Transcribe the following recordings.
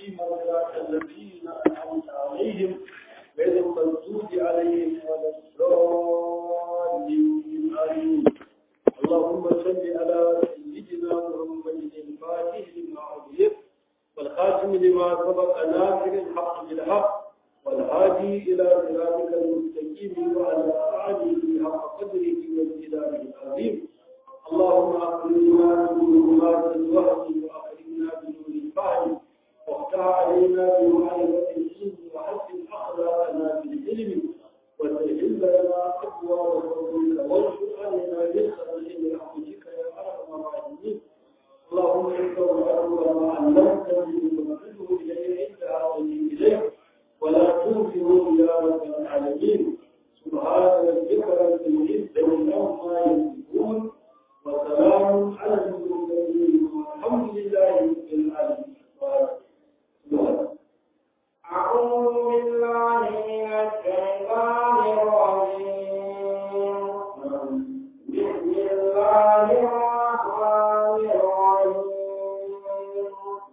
المستقيم صراط الذين أنعمت عليهم غير المغضوب عليهم ولا الضالين آمين اللهم صل على سيدنا محمد الفاتح لما أغلق والخاتم لما سبق ناصر الحق بالحق والهادي إلى صراطك المستقيم وعلى آله حق قدره وامتداره العظيم اللهم أخرجنا من ظلمات الوهم وأخرجنا بنور الفهم وافتح علينا بمعرفة العلم وحسن أخلاقنا بالعلم وسهل لنا أبواب فضلك وانشر علينا رزقا من رحمتك يا أرحم الراحمين اللهم انت العلم ما علمتني وانزله الي عند عظمي اليك ولا تنفه يا رب العالمين سبحان ربك رب العزه عما يصفون وسلام على المرسلين والحمد لله رب العالمين أعوذ بالله من الشيطان الرجيم بسم الله الرحمن الرحيم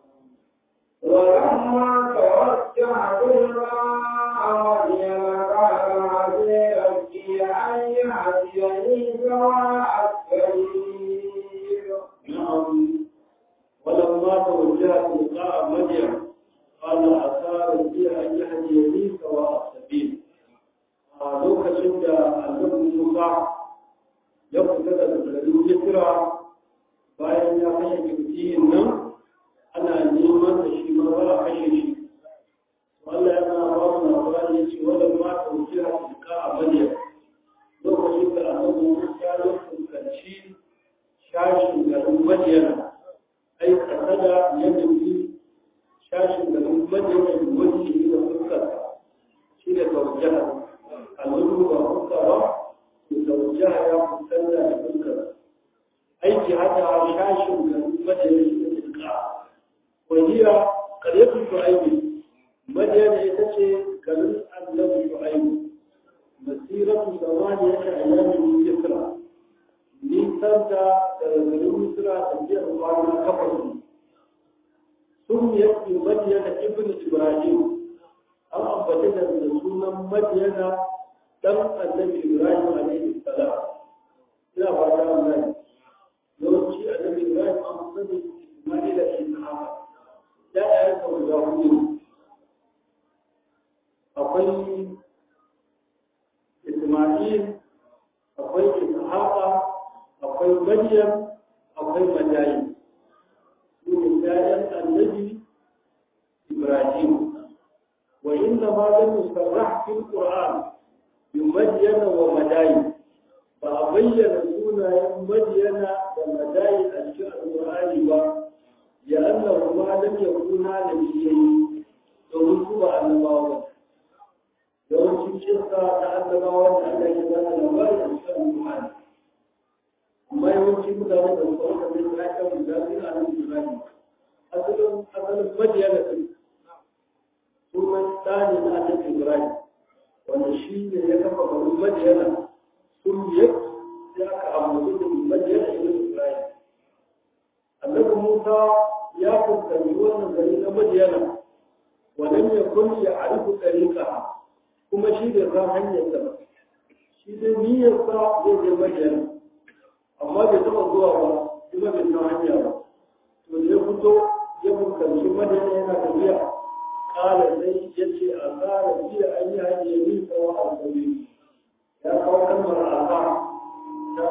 ولما توجه بالماء مدين قال عسى ربي أن يهديني سواء السبيل نعم ولما توجه تلقاء مدين قال عسى ربي ان يهديني سواء السبيل a lokacin da annabi Musa ya fita daga garin Misra bayan ya kashe kirkiyin nan ana neman da shi ma ba a kashe shi Allah yana ba mu labari ya ce wanda ma ta wuce a tilka a Madiya lokacin da annabi Musa ya fuskanci shashin garin Madiyana ai kasada ya nufi shashin garin Madiyana da wani da fuskarsa shi da tawajjahar alwudu ba fuska ba to tawajjaha ya fuskanta da fuskar aiki haka shashin garin Madiyana shi da tilka wahiya qaryatu shu'aib Madiyana ita ce garin annabi shu'aib masiratu zamaniyata ayyamin yusra nisan da daga garin misra tafiyar kwana takwas ne sun yake madiyana ibn ibrahim an ambata da sunan madiyana dan annabi ibrahim alaihi salam ina fata an gani yawanci annabi ibrahim an sani isma'il da ishaq ya ya ka guda hudu akwai isma'il akwai ishaqa akwai maryam akwai madayi su ne ƴaƴan annabi ibrahim wa inna ma lam yusarrah fil qur'an bi madyana wa madayi ba a bayyana sunayen madyana da madayi a cikin alqur'ani ba ya annahu ma lam yakuna nabiyyi domin su ba annabawa ba yawancin kisa ta annabawa da Allah ya ba da labari a cikin alqur'ani amma yawanci mutane da su aka zai ya kan da su a nan Ibrahim asalin asalin majiya da kai sunan tsani na annabi Ibrahim wanda shi ne ya kafa garin Madiyana sun yi sai aka ambaci da Madiyana ibn Ibrahim annabi Musa ya fuskanci wannan gari na Madiyana walam yakun ya'rifu tariqaha kuma shi da san hanyar ta shi da niyyar sa zai je Madiyana amma bai taɓa zuwa ba kuma bai san hanya ba to da ya fito ya fuskanci madina yana tafiya ƙara sai ya ce a tsara biya an yi hanyar yin tsawo a gari ya kawo kalmar asa ta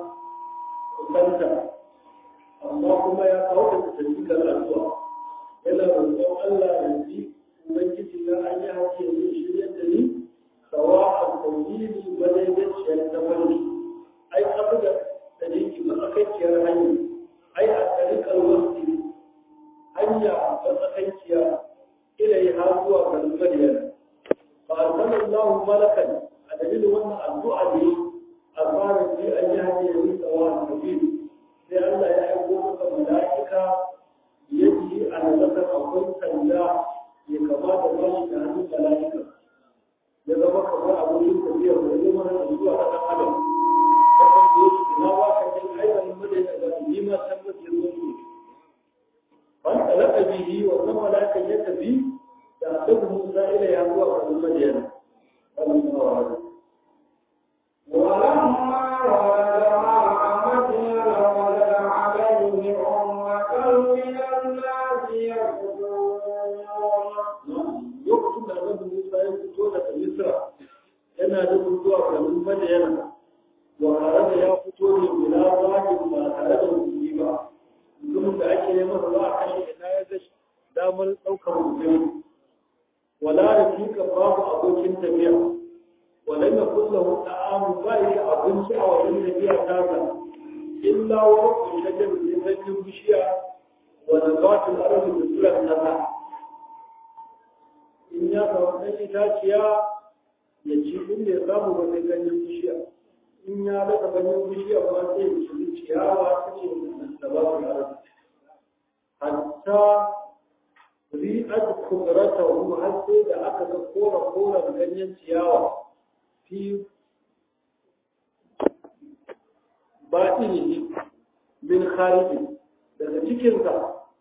kusanta amma kuma ya kawo ta tafikar addu'a yana roƙon Allah ya ji ubangiji na an yi hanyar yin shirya da ni tsawa a tauhidi madaidaiciyar ta wani ai abu da tariki matsakaiciyar hanya ai a tarikar wasu hanya matsakaiciya ilai ha zuwa garin madiyana fa arsala Allah malakan a dalilin wannan addu'a ne a fara ji an yi hanyar yi tsawa a tafi sai Allah ya aiko maka mala'ika ya ji a nazartar akwai sanda ya kamata ba shi da hannun mala'ika ya zama kamar abokin tafiya da zai mana da zuwa ga ɗan adam na ba ka jin aiwanin madina da ni ma san mutum ne wanda laka bihi wannan malakan ya tafi madiyana ولما ورد ماء مدين وجد عليه أمة من الناس يسجدون lokacin da annabi Musa ya fito daga Misra yana da zuwa garin Madiyana wa tare da ya fito ne bila zahir ba tare da hukumi ba mutumin da ake neman za a kashe ina ya ga damar ɗaukar hukumi wala da fika babu abokin tafiya wala ya kulla hudu amu ba yi da abinci a wajen tafiya tasa illa wa kun shajar da sanyin bishiya wa nabatul ardi da sulan nasa in ya samu ɗan itaciya ya ci inda ya samu ba sai ganyen bishiya in ya daga ganyen bishiya ba sai ya ci ciyawa ta ce da ba su arzi hatta ri'at kudrata hu har sai da aka ga kora kora ganyen ciyawa fi batinihi min khariji daga cikinsa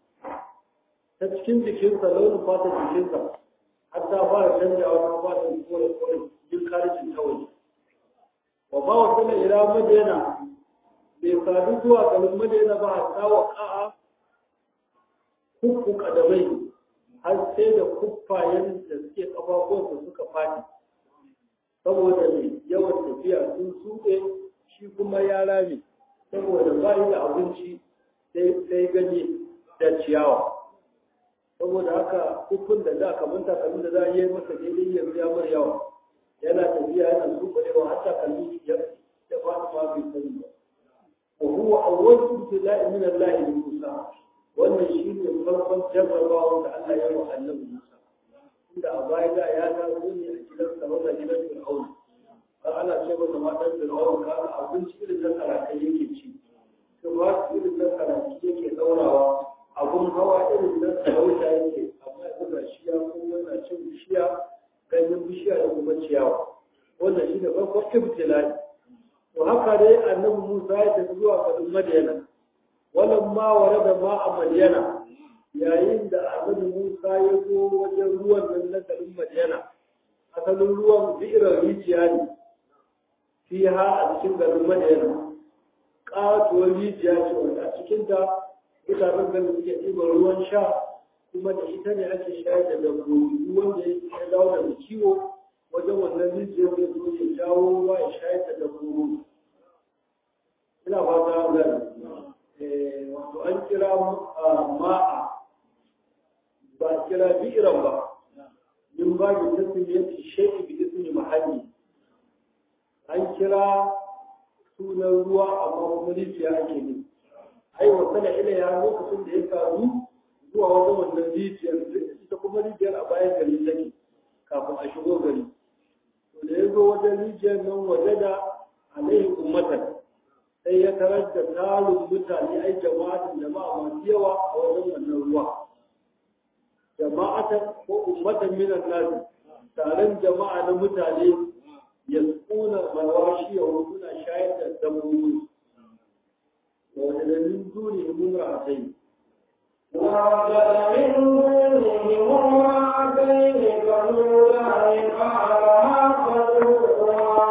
ta cikin jikinsa launin fata jikinsa har ta fara canjawa ta fara kore kore jin karicin ta waje wa ba wa sana ila madina bai sadu zuwa garin madina ba hatta wa ka'a kuffu kadamai har sai da kuffayen da suke kafafuwansa suka fadi saboda mai yawan tafiya sun suɗe shi kuma ya rame saboda ba yi da abinci sai ganye da ciyawa saboda haka hukun da da kamar takalmin da za a yi masa daidai yanzu ya mara yawa yana tafiya yana sukulewa har takalmin ya ya faɗi ma bai sani ba wa huwa awwal ibtila'i min Allah li Musa wannan shine farkon jarrabawa da Allah ya yi wa Annabi Musa inda a baya da ya taso ne a gidan sa wannan gidan Fir'aun har ana ce masa matan Fir'aun ka abinci irin na karakai yake ci kuma irin na karakai yake daurawa abun hawa irin na sarauta yake amma yanzu ga shi ya kuma yana cin bishiya ganyen bishiya da kuma ciyawa wannan shi ne farkon ibtilai to haka dai annabi Musa ya tafi zuwa garin Madiyana walan ma warada ma a Madiyana yayin da annabi Musa ya zo wajen ruwan nan na garin Madiyana asalin ruwan bi'irar rijiya ne fiha a cikin garin Madiyana katuwar rijiya ce wanda a cikinta mutanen da suke ɗiban ruwan sha kuma da ita ne ake shayar da dabbobi ruwan da ya dawo daga kiwo wajen wannan rijiyar da zo ya jawo ruwa ya shayar da dabbobi ina fata gani wato an kira ma'a ba a kira bi'iran ba min ba da tasiriyar sheki bi ismi mahalli an kira sunan ruwa amma kuma rijiya ake ne ai wasala ilaiha lokacin da ya karu zuwa wajen wannan rijiyar ita kuma rijiyar a bayan gari take kafin a shigo gari to da ya zo wajen rijiyar nan waje da alaihi ummatan sai ya tarar da tarin mutane ai jama'atin jama'a masu yawa a wajen wannan ruwa jama'atan ko ummatan minan nasi taron jama'a na mutane ya tsuna malwashi ya suna shayar da dabbobi ووجد من دونه امرأتين ووجد من دونهم امرأتين تذودان قال ما خلقكما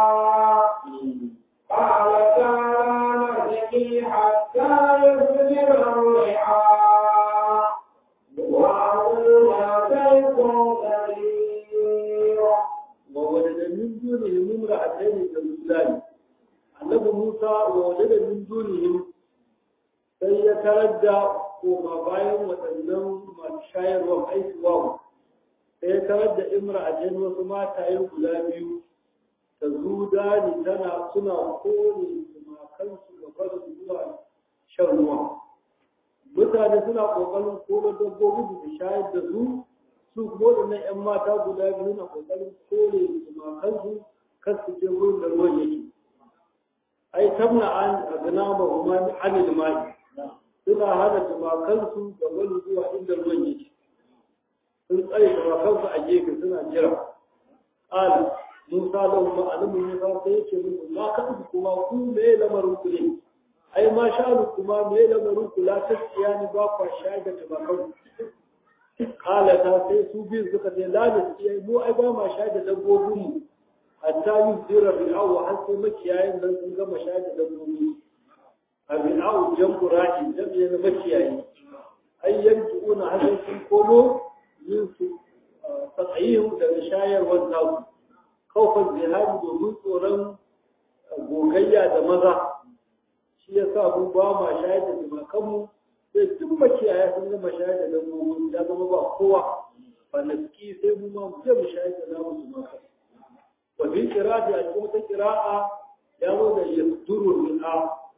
قالتا لا نسقي حتى يصدر الرعاء وأبونا شيخ كبير ووجد من دونهم امرأتين تذودان annabi Musa wa wajada min dunihim sai ya tarar da koma bayan waɗannan masu shayarwa haihuwa sai ya tarar da imra'atain wasu mataye guda biyu ta zuda ni tana suna kone tumakansu ga barin zuwa shan ruwa mutane suna ƙoƙarin kore dabbobi da shayar da su su kuma waɗannan 'yan mata guda biyu na ƙoƙarin kore tumakansu kar su je wurin da ruwan yake ai tamna an aznaba huma an al-ma'i suna hana tumakansu da wani zuwa inda ruwan yake sun tsare tumakansu a gefe suna jira qala musa lahu ma alamu musa sai yake musu ma ka kuma ku me lamarin ku ne ai ma sha'anu kuma me lamarin ku la tasiyani ba kwa shayar da tumakanku kala ta sai su biyu suka ce la da mu ai ba ma sha da dabbobin mu hatta yi zira bi'awu har sai makiyayin nan sun gama sha da dabbobi a bi'awu jan qura'in jami'a na makiyayi ai yanki una har sun komo yin su tsayin daga shayarwar nasu kawfan zihari domin tsoron gogayya da maza shi ya sa mu ba ma shayar da jimakanmu sai duk makiyaya sun gama shayar da dabbobin ya zama ba kowa ba na ski sai mu ma mu je mu shayar da namu jimakan wa bi qira'ati a cikin wata qira'a ya zo da yasduru ri'a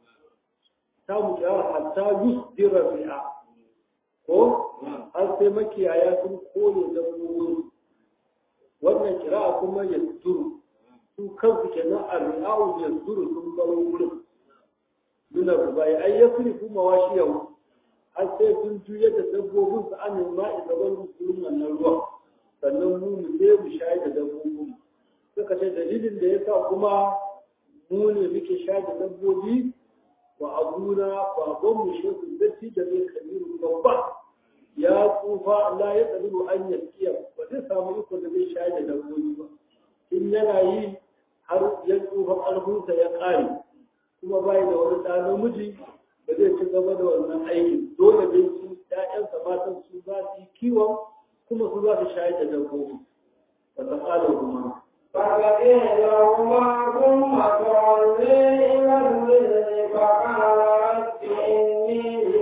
ta mu kira hatta yusdira ri'a ko har sai makiyaya sun kone dabbobin wannan kira'a kuma yasduru su kansu kenan arri'a'u yasduru sun baro wurin nuna rubai ai ya fi kuma washi yau har sai sun juya da dabbobin su an ma isa bar musulun wannan ruwa sannan mu mu je mu shayar da dabbobin suka ce dalilin da yasa kuma mu ne muke shayar da dabbobi wa abuna baban mu shehu datti da mai kabiru babba ya tsufa Allah ya tsalibu an yaskiya ba zai samu iko da zai shayar da dabbobi ba in yana yi har ya tsufa ƙarfinsa ya ƙare kuma bai da wani ɗa namiji da zai ci gaba da wannan aikin dole dai su ƴaƴansa matan su za su yi kiwon kuma su za su shayar da dabbobi ba ta ƙara kuma فقيل لهما ثم تولي إلى الظل فقال رب إني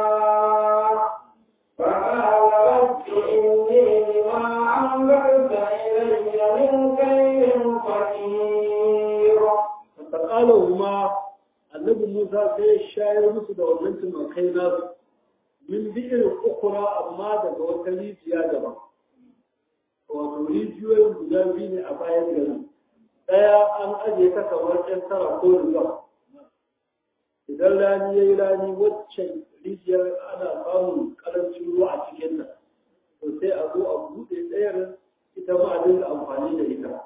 لما فقال رب إني لما أنزلت إلي من خير فقير فقالهما annabi Musa sai ya shayar musu da wannan tumakai nasu min bi'ir ukura amma daga wata rijiya daban wato rijiyoyin guda biyu ne a bayan gari ɗaya an ajiye ta kamar ɗan tara ko riga idan rani ya yi rani waccan rijiyar ana samun ƙarancin ruwa a cikin nan to sai a zo a buɗe ɗayar ita ma a dinga amfani da ita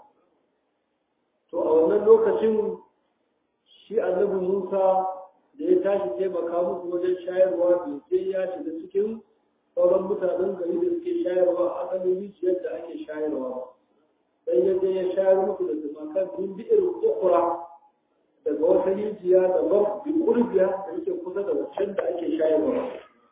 to a wannan lokacin shi annabi Musa da ya tashi taimaka musu wajen shayarwa bai je ya shiga cikin sauran mutanen gari da suke shayarwa a asalin rijiyar da ake shayarwa ba sai ya je ya shayar musu da tumakan min bi'ir ukura daga wata rijiya da ban bi kurbiya da yake kusa da wancan da ake shayarwa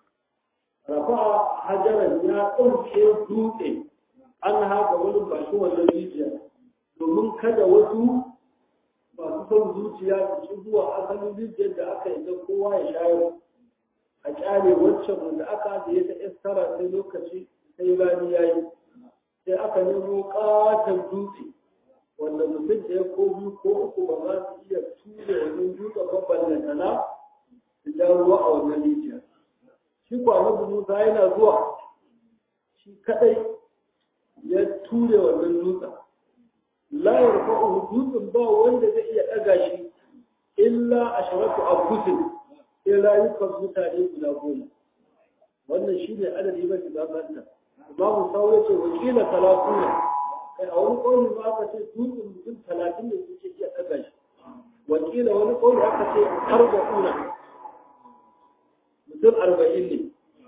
rafa hajaran ya ɗauke dutse an haka wani bashi wannan rijiya domin kada wasu masu son zuciya su ci zuwa asalin rijiyar da aka yi kowa ya shayar a kyale waccan wanda aka ajiye ta istara sai lokaci sai rani ya yi sai aka nemo katon dutse wanda mutum ɗaya ko biyu ko uku ba za su iya ture wani dutsen babban lantana su ja ruwa a wannan rijiya shi kwanan musa yana zuwa shi kadai ya ture wannan dutsen la yarfa'u dutsen ba wanda zai iya ɗaga shi illa asharatu abusin sai rayukan mutane guda goma wannan shi ne adadi mafi gabata imamu sawo ya ce wakila talatu ne kai a wani ƙaunin ba aka ce dutsen mutum talatin ne suke iya ɗaga shi wakila wani ƙaunin aka ce arba'una mutum arba'in ne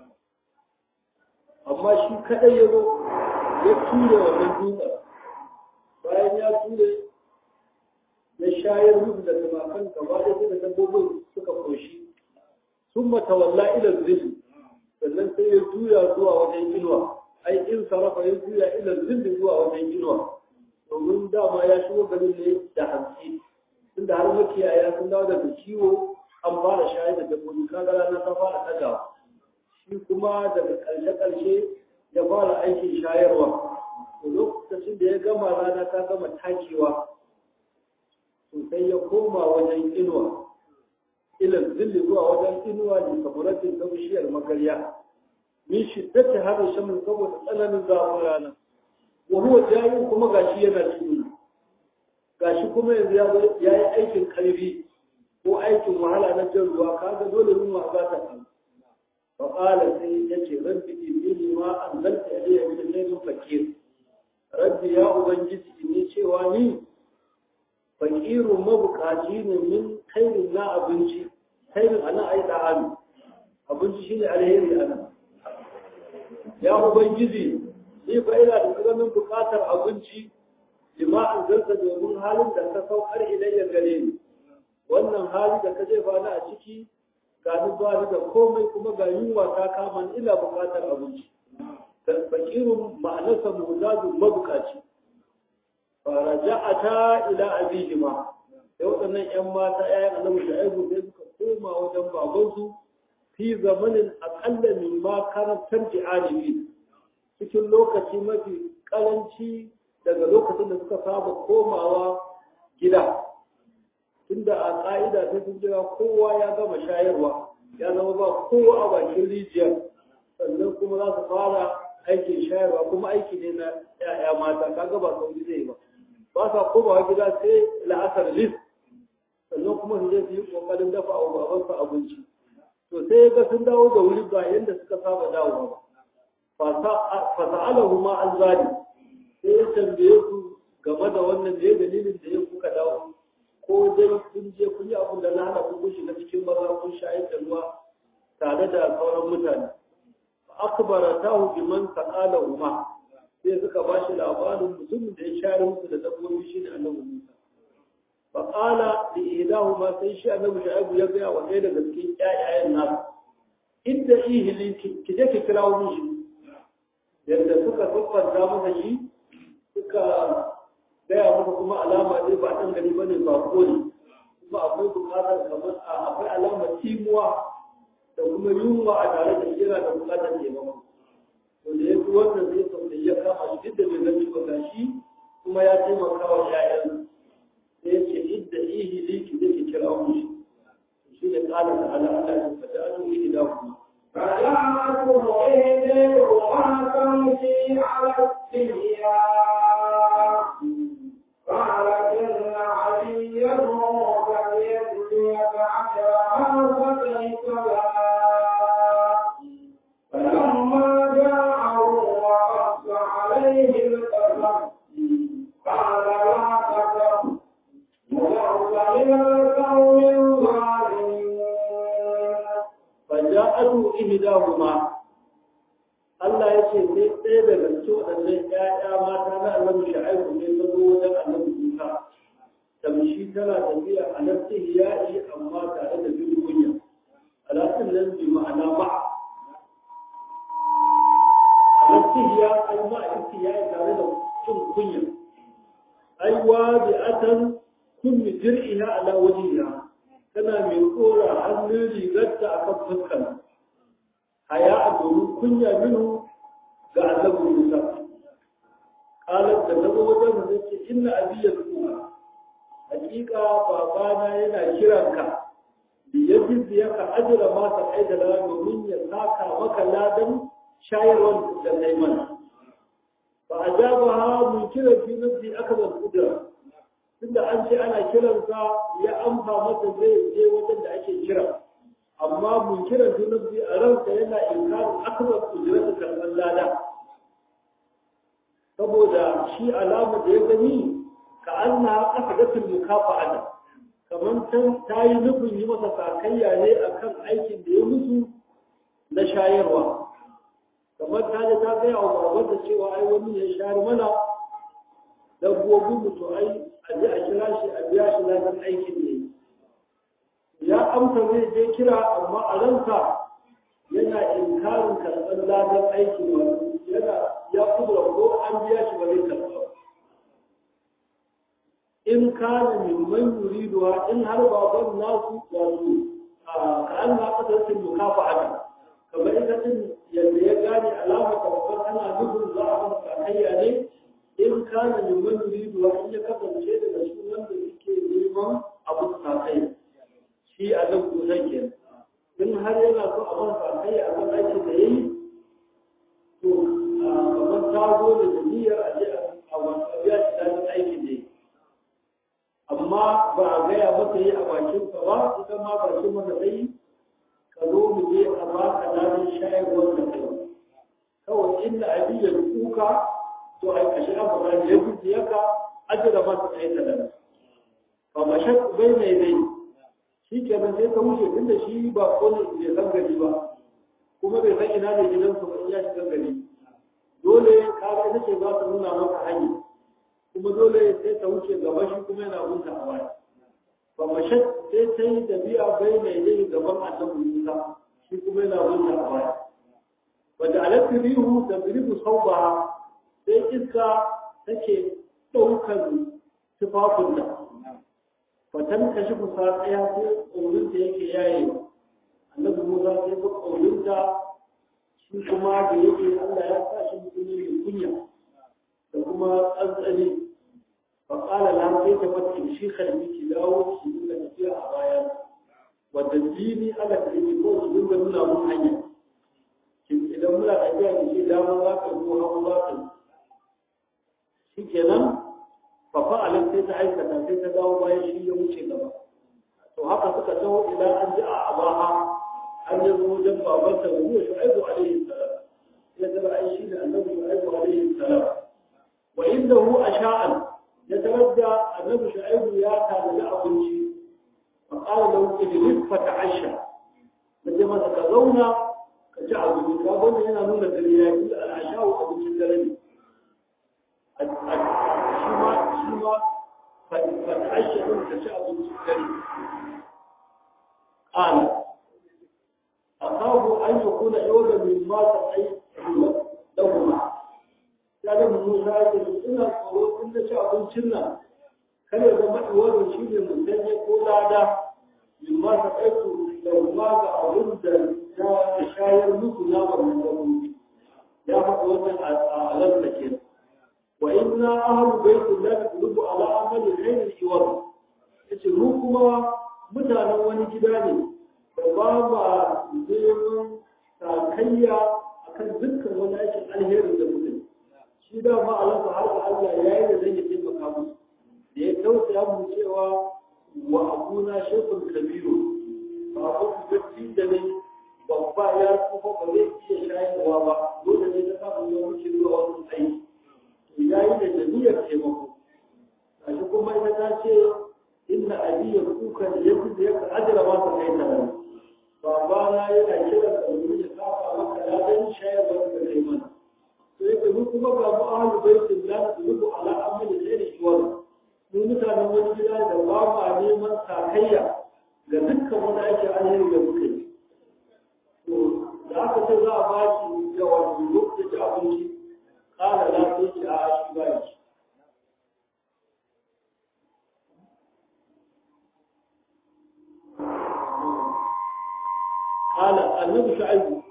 amma shi kaɗai ya zo ya ture wannan dutsen bayan ya ture ya shayar musu da tumakan gaba da suka dabbobin suka koshi sun matawalla ila zilli sannan sai ya juya zuwa wajen inuwa ai in sarrafa ya juya ila zilli zuwa wajen inuwa domin dama ya shigo garin ne da hanci tunda har makiyaya sun dawo daga kiwo an fara shayar da dabbobi kaga rana ta fara ɗagawa shi kuma daga ƙarshe-ƙarshe ya fara aikin shayarwa lokacin da ya gama rana ta gama takewa sai ya koma wajen inuwa ilal zilli zuwa wajen inuwa ne kaburatin ta bishiyar magarya min shiddati hada shamin saboda tsananin zafin rana wa huwa jayin kuma gashi yana cikin gashi kuma yanzu ya yi aikin karfi ko aikin wahala na jan ruwa kaga dole yunwa za ta samu fa qala sai yace rabbi inni ma anzalta ilayya min khairin fakir rabbi ya ubangiji ne cewa ni fakirun mabukaci ne min khairin na abinci khairin ana ai da hannu abinci shine alheri ana ya ubangiji ni fa ina da tsananin buƙatar abinci lima'an zarta domin halin da ka saukar ilayya gare ni wannan hali da ka jefa ni a ciki ga ni ba ni da komai kuma ga yunwa ta kama ni ina buƙatar abinci fakirun ma'anarsa muzazun mabukaci faraja'ata ila abihima sai waɗannan 'yan mata 'ya'yan annabi da aibu sai suka koma wajen babansu fi zamanin aƙalla min ma karantar ji'anibi cikin lokaci mafi ƙaranci daga lokacin da suka saba komawa gida tunda a ƙa'ida ta sun jira kowa ya gama shayarwa ya zama ba kowa a bakin rijiyar sannan kuma za su fara aikin shayarwa kuma aiki ne na 'ya'ya mata kaga ba sauri zai ba ba sa komawa gida sai la'asar lis sannan kuma su je su yi ƙoƙarin dafa wa babansu abinci to sai ga sun dawo da wuri ba yadda suka saba dawowa ba fasa'alahu ma an zali sai ya tambaye su game da wannan ne dalilin da ya kuka dawo ko dai kun je kun yi abin da na hana kun shiga cikin maza kun shayar da ruwa tare da sauran mutane akbara tahu biman saqala huma sai suka ba shi labarin mutumin da ya shayar musu da dabbobi shine annabi Musa fa qala li idahuma sai shi annabi Shu'aibu ya ga wa ɗaya daga cikin ƴaƴayen nasu inda ihili ki je ki kira wani shi yadda suka siffanta masa shi suka gaya masa kuma alama dai ba ɗan gari ba ne ba ko ne kuma akwai buƙatar kamar akwai alamar timuwa da kuma yunwa a tare da yana da buƙatar taimako to da ya fi wannan zai sauke ya kama shi duk da bai gani ba ga shi kuma ya taimaka wa ƴaƴan sai ya ce idda ihili ki je ki kira wani shi shi ne ƙala da ala Allah ya fata an yi da kuma فجاءته إحداهما تمشي على استحياء قالت إن علي فليجزيك أجرها فكيف لا فلما جاءه وقص عليه القصص قال لا تخف نذرت من القوم الظالمين faja'atu ihdahuma Allah ya ce sai ɗaya daga cikin waɗannan ƴaƴa mata na Annabi Shu'aibu ne ta zo wajen Annabi Musa tamshi tana tafiya a nafsi ya'i amma tare da bin kunya alatin nan bi ma'ana ma a nafsi ya ai ma ya'i tare da cin kunya ai wa bi atan kun mi dir'iha ala wajhiha tana mai kora hannun rigarta a kan fuskan haya a domin kunya minu ga annabi Musa kalar da ta zo wajen da ce inna abi ya tsuwa hakika babana yana kiranka da ya jizi ya ka ajira masa aidala domin ya saka maka ladan shayarwar da kai mana fa ajabaha mun kira fi nafsi akbar kudra tunda an ce ana kiransa ya amsa masa zai je wajen da ake kira amma mun kira zunubi a ransa yana inkarin akbar ujrata karɓar lada saboda shi alama da ya gani ka an na ƙasa gatin mukafa ana kamar ta yi nufin yi masa sakayya ne akan aikin da ya musu na shayarwa kamar ta da ta gaya wa babarta cewa ai wani ya shayar mana dabbobin mutu ai a je a kira shi a biya shi ladan aikin ne ya amsa zai je kira amma a ransa yana inkarin karɓar ladan aikin wani yana ya kudura ko an biya shi ba zai karɓa in kana min man yuriduwa in har baban nasu wato ka an na kasar mukafa ana kamar ita din yadda ya gane alamar babban ana nufin za a ban sakayya ne in kana min man yuridu wa in ya kasance daga cikin wanda yake neman abu sakai shi a nan kusan ke in har yana so a masa sakai a kan aikin da yayi to kamar ta zo da niyyar a je a wata biya shi da aikin da yayi amma ba a gaya mata yi a bakin ka ba ita ma bakin mata dai ka zo mu je a baka ladan shayarwar da kai kawai inda abin ya kuka to ai kashi abu da ya gudu yaka ajira masa kai ta da ba ma shak bai mai dai shi ke nan sai ka wuce tunda shi ba ko ne bai san gari ba kuma bai san ina ne gidan su ba ya shiga gari dole kaga ita ce za ta nuna maka hanya kuma dole sai ta wuce gaba shi kuma yana gunta a baya fa mashat sai ta yi tafiya bai mai dai gaban annabi Musa shi kuma yana gunta a baya wa ja'alat rihu tadribu sawbaha sai iska take daukar tufafin da fatan kashi kusa tsaya sai ƙaurinta yake yaye annabi Musa sai ga ƙaurinta shi kuma da yake Allah ya sa shi mutum ne mai kunya da kuma tsantsani fa qala la sai ta fata shi kalmi ki dawo ki dinga tafiya a baya wadda dini ala ta yi ko ki dinga nuna mun hanya ki idan muna tafiya ki ce dama za ka ko hagu za ka shikenan fa fa'ala sai ta aikata sai ta dawo bayan shi ya wuce gaba to haka suka taho idan an ji a abaha an yi zo wajen babanta da zuwa shu'aibu alaihi salam ya tara ai shi da annabi shu'aibu alaihi salam wa indahu asha'an ya taradda annabi shu'aibu ya tanadi abinci fa qala lahu idris fa ta'asha kaje masa ka zauna ka ci abinci ka wannan yana nuna dare ya yi al'asha'u abincin dare ne shi ma shi ma fa ta'asha din ka ci abincin dare قال أخاف أن يكون عوضا مما تأي لهما kaga Musa ya ce ina tsoro in na ci abincin nan kada ya zama iwarin shi ne musanye ko lada min ma ta aiku da kuma ga abin da ya shayar musu na wannan dabbobi ya faɗi wannan a alar da ke wa inna ahlu baitin la taqlubu ala amali khairin iwar yace mu kuma mutanen wani gida ne da ba ba neman sakayya akan dukkan wani aikin alherin da mutum shi da ma alaƙa har da Allah ya yi da zai yi taimaka musu da ya tausaya mu cewa wa abuna shekul kabiru ba ku gaci da ne babba ya tsufa ba zai iya shayarwa ba dole ne ta samu ya wuce zuwa wasu aiki to ya yi da jami'ar taimako gashi kuma ita ta ce inna abiyya kuka da ya fi da ya ajira masa kai ta nan babana yana kiran da wani ya kafa maka ladan shayarwa da kai mana to yake mu kuma ga mu ahlu baitin la tubu ala amali ghairi shiwar mu mutanen wani gida da ba ma neman sakayya ga dukkan wani ake alheri da muka yi to da aka ce za a ba shi da wani lokacin abinci kala la sai ki a shi ba shi قال النبي شعيب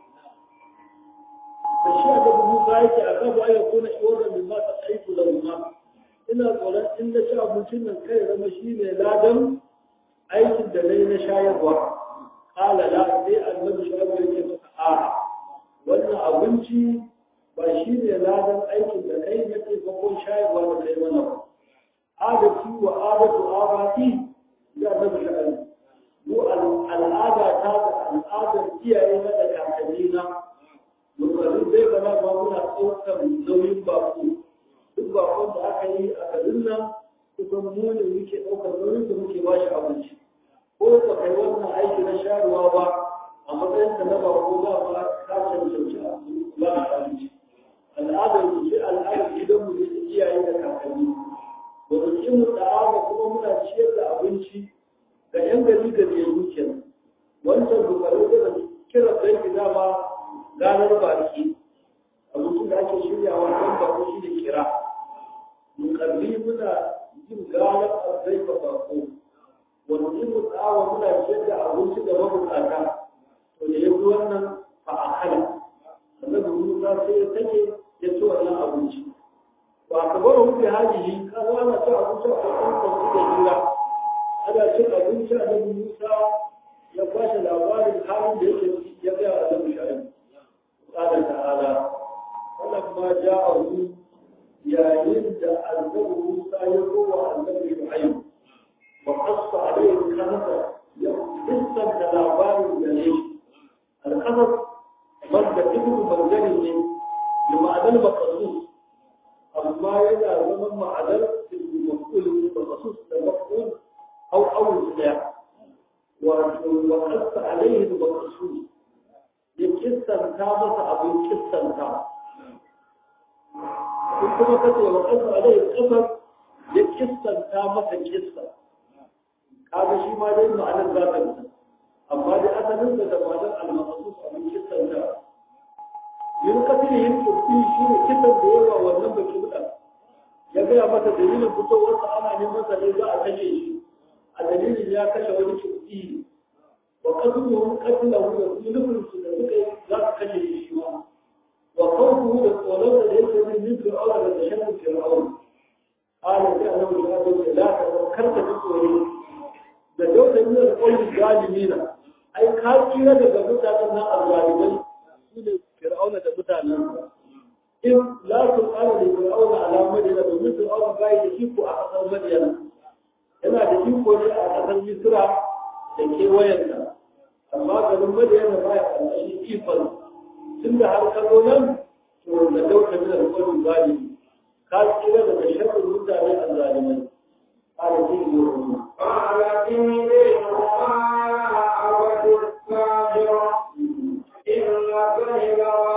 فالشيء ده موسى yake a kafa ya kuna iwara min ma ta aiku da ma ina tsoron in da ci abincin nan kai zama shi ne ladan aikin da nayi na shayarwa kala la sai annabi shayarwa yake masa a wannan abinci ba shi ne ladan aikin da kai na ke bakon shayarwa da kai mana ba adati wa adatu abati da annabi shayarwa mu al'ada ta da al'adar iyaye na da kakanni na lokacin zai gana ba muna ɗaukar nauyin bako duk bakon da aka yi a garin nan kusan mu ne muke ɗaukar nauyin da muke ba shi abinci ko ba kai wannan aiki na sharuwa ba a matsayin ka na bako ba ba ka cancanci ba a abinci al'adar mu ce al'adar gidanmu ne da iyaye da kakanni ba mu ci mu ɗa'a kuma muna ciyar da abinci ga ‘yan gari gari ya yi kenan wancan dubarai da kira sai ki dama ganar baki abincin da ake shiryawa don bako shi da kira mukalli muna yin ganar arzai ba bako wani mu tsawa muna ciyar da abinci da mabukata to da ya fi wannan a akala annabi musa sai ya take ya ci wannan abinci ba ka bar wuce hajihi ka zama ci abinci a kan kwanci da jira ana cin abinci a nan Musa ya kwashe labarin halin da yake ya gaya a nan sha'ani. Tsada ta'ala, wannan ma ja a hu yayin da annabi Musa ya kowa annabi Shu'aib wa qassa alayhi kanasa ya da labarin da ne al-qasas wanda ibnu banjani ne da ma'adal maqsus amma yana zaman ma'adal maf'ul maqsus da maf'ul أو أول سلاح وقص عليه المقصود يكسن تامة أبو كسن تام kuma kace wa qasa alai qasas ya kissanta masa kissa kaga shi ma dai ma'anar za ta fita amma dai asalin da ma'anar al-maqsus abin kissanta yin kafin yin kuɗi shi ne kisan da yawa wannan baki buɗa ya gaya masa dalilin fitowarsa ana neman sa ne za a kashe shi a dalilin ya kashe wani kuɗi wa kasuhu katila hu da su nufin su da suka yi za su kashe shi shi ma wa kawuhu da tsoron da yake min min fir'auna da tashabbus fir'auna qala sai annabi ya ce la ta karka ji tsoro da dauda min al-qawli zalimina ai ka kira daga mutanen nan azzalimai su ne fir'auna da mutanensa in la su ƙara da fir'auna ala madina domin fir'auna bai da iko a ƙasar madina yana da iko ne a ƙasar misra da kewayenta amma garin madina ba ya ƙarƙashin ikon tun da har ka zo nan to da dauka min alƙawarin zalimi ka tsira daga sharrin mutane a zalimai قال فيه يوم قال إني وما أود التاجر إن كيد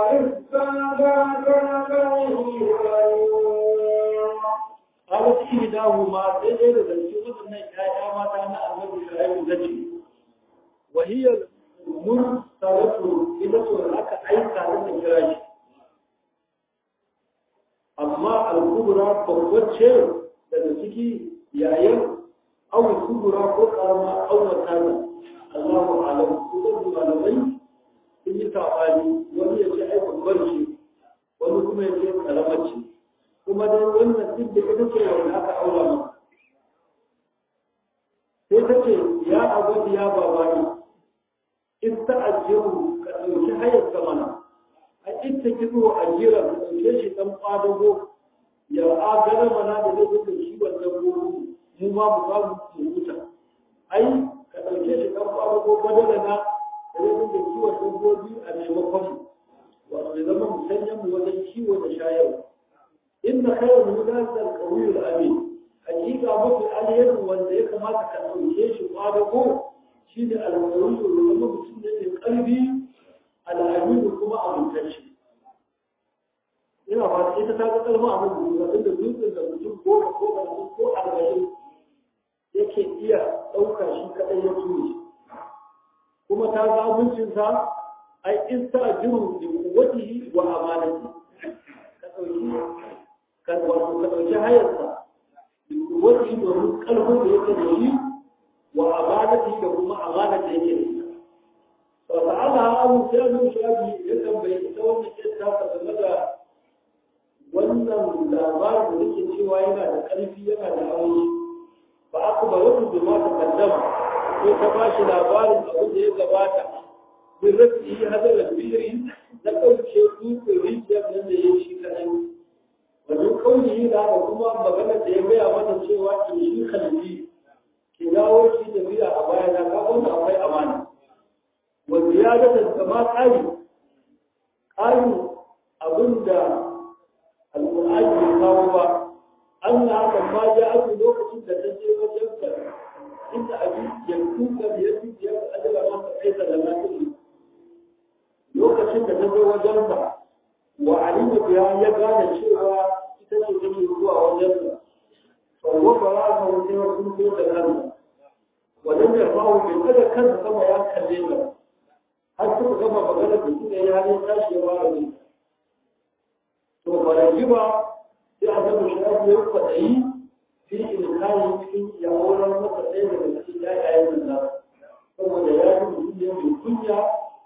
قالت إحداهما سيدة ذلك وأن الآية ما كان أمر شعيب ذكي وهي المرسلة إلى سرعة أي كانت الجراج أما الكبرى فهو شيء ذلك يعين أو الكبرى فقرما أو مكانا الله أعلم كل ما لديه sun yi saɓani wani ya ce ai babbar ce wani kuma ya ce karamar ce kuma dai wannan duk da ita ce wanda aka aura ma sai ta ce ya abu ya babani in ta ajiyu ka ɗauki hayar ka mana a ita kizo ajira ka ɗauke shi ɗan ƙwadago ya agana mana da zai zuka kiwon dabbobi mu ma mu samu mu huta ai ka ɗauke shi ɗan ƙwadago badala na da zai dinga kiwon dabbobi a maimakon wato ya zama musanyen mu wajen kiwo da shayarwa inna khayra mudasa al-qawiy al-amin hakika mafi alheri wanda ya kamata ka dauke shi kwadago shine al-qawiy da zama mutum ne mai kalbi al-amin kuma amintacce ina ba ita ta ga kalma abin da inda dutsen da mutum ko ko ko arba'in yake iya ɗauka shi kaɗai ya tuni kuma ta ga abincinsa ai in ta jiru da kuwatihi wa amanati ka dauki ka wato ka dauki hayarsa da kuwatihi domin kalbin da yake da shi wa amanati da kuma amana da yake da shi fa ta'ala abu sai shafi ya tambaye ita wannan kissa ta game da wannan labarin da nake cewa yana da ƙarfi yana da aure fa aka ba wasu bi ma ta kaddama sai ta ba shi labarin abin da ya gabata bin rafi hadar albiri na ɗauke dutsen rijiyar nan da ya shi kaɗai wajen kauni da da kuma maganar da ya gaya mata cewa ki shi kalbi ki dawo ki tafiya a baya na ka wanda akwai amana wanda ya ga da ma ƙari ƙari abin da alƙur'ani bai kawo ba an na haka ma ya ake lokacin da ta je wajen ka inda abin ya kuka da ya fi ya ajala masa aisa da lafiya lokacin da ta zo wajen ka wa alima biya ya gane cewa ita ce take zuwa wajen ka fa wa bara ka wuce wa kun zo da kanka wajen da fa'u bai kada kansa sama ya kalle ka har suka gama magana da suka yi halin tashi ya fara ne to faraji ba sai a zama shi ake yi kwaɗayi fi ilkayi cikin yawon masa ɗaya daga cikin yayayen nan saboda ya yi mutum ne mai kunya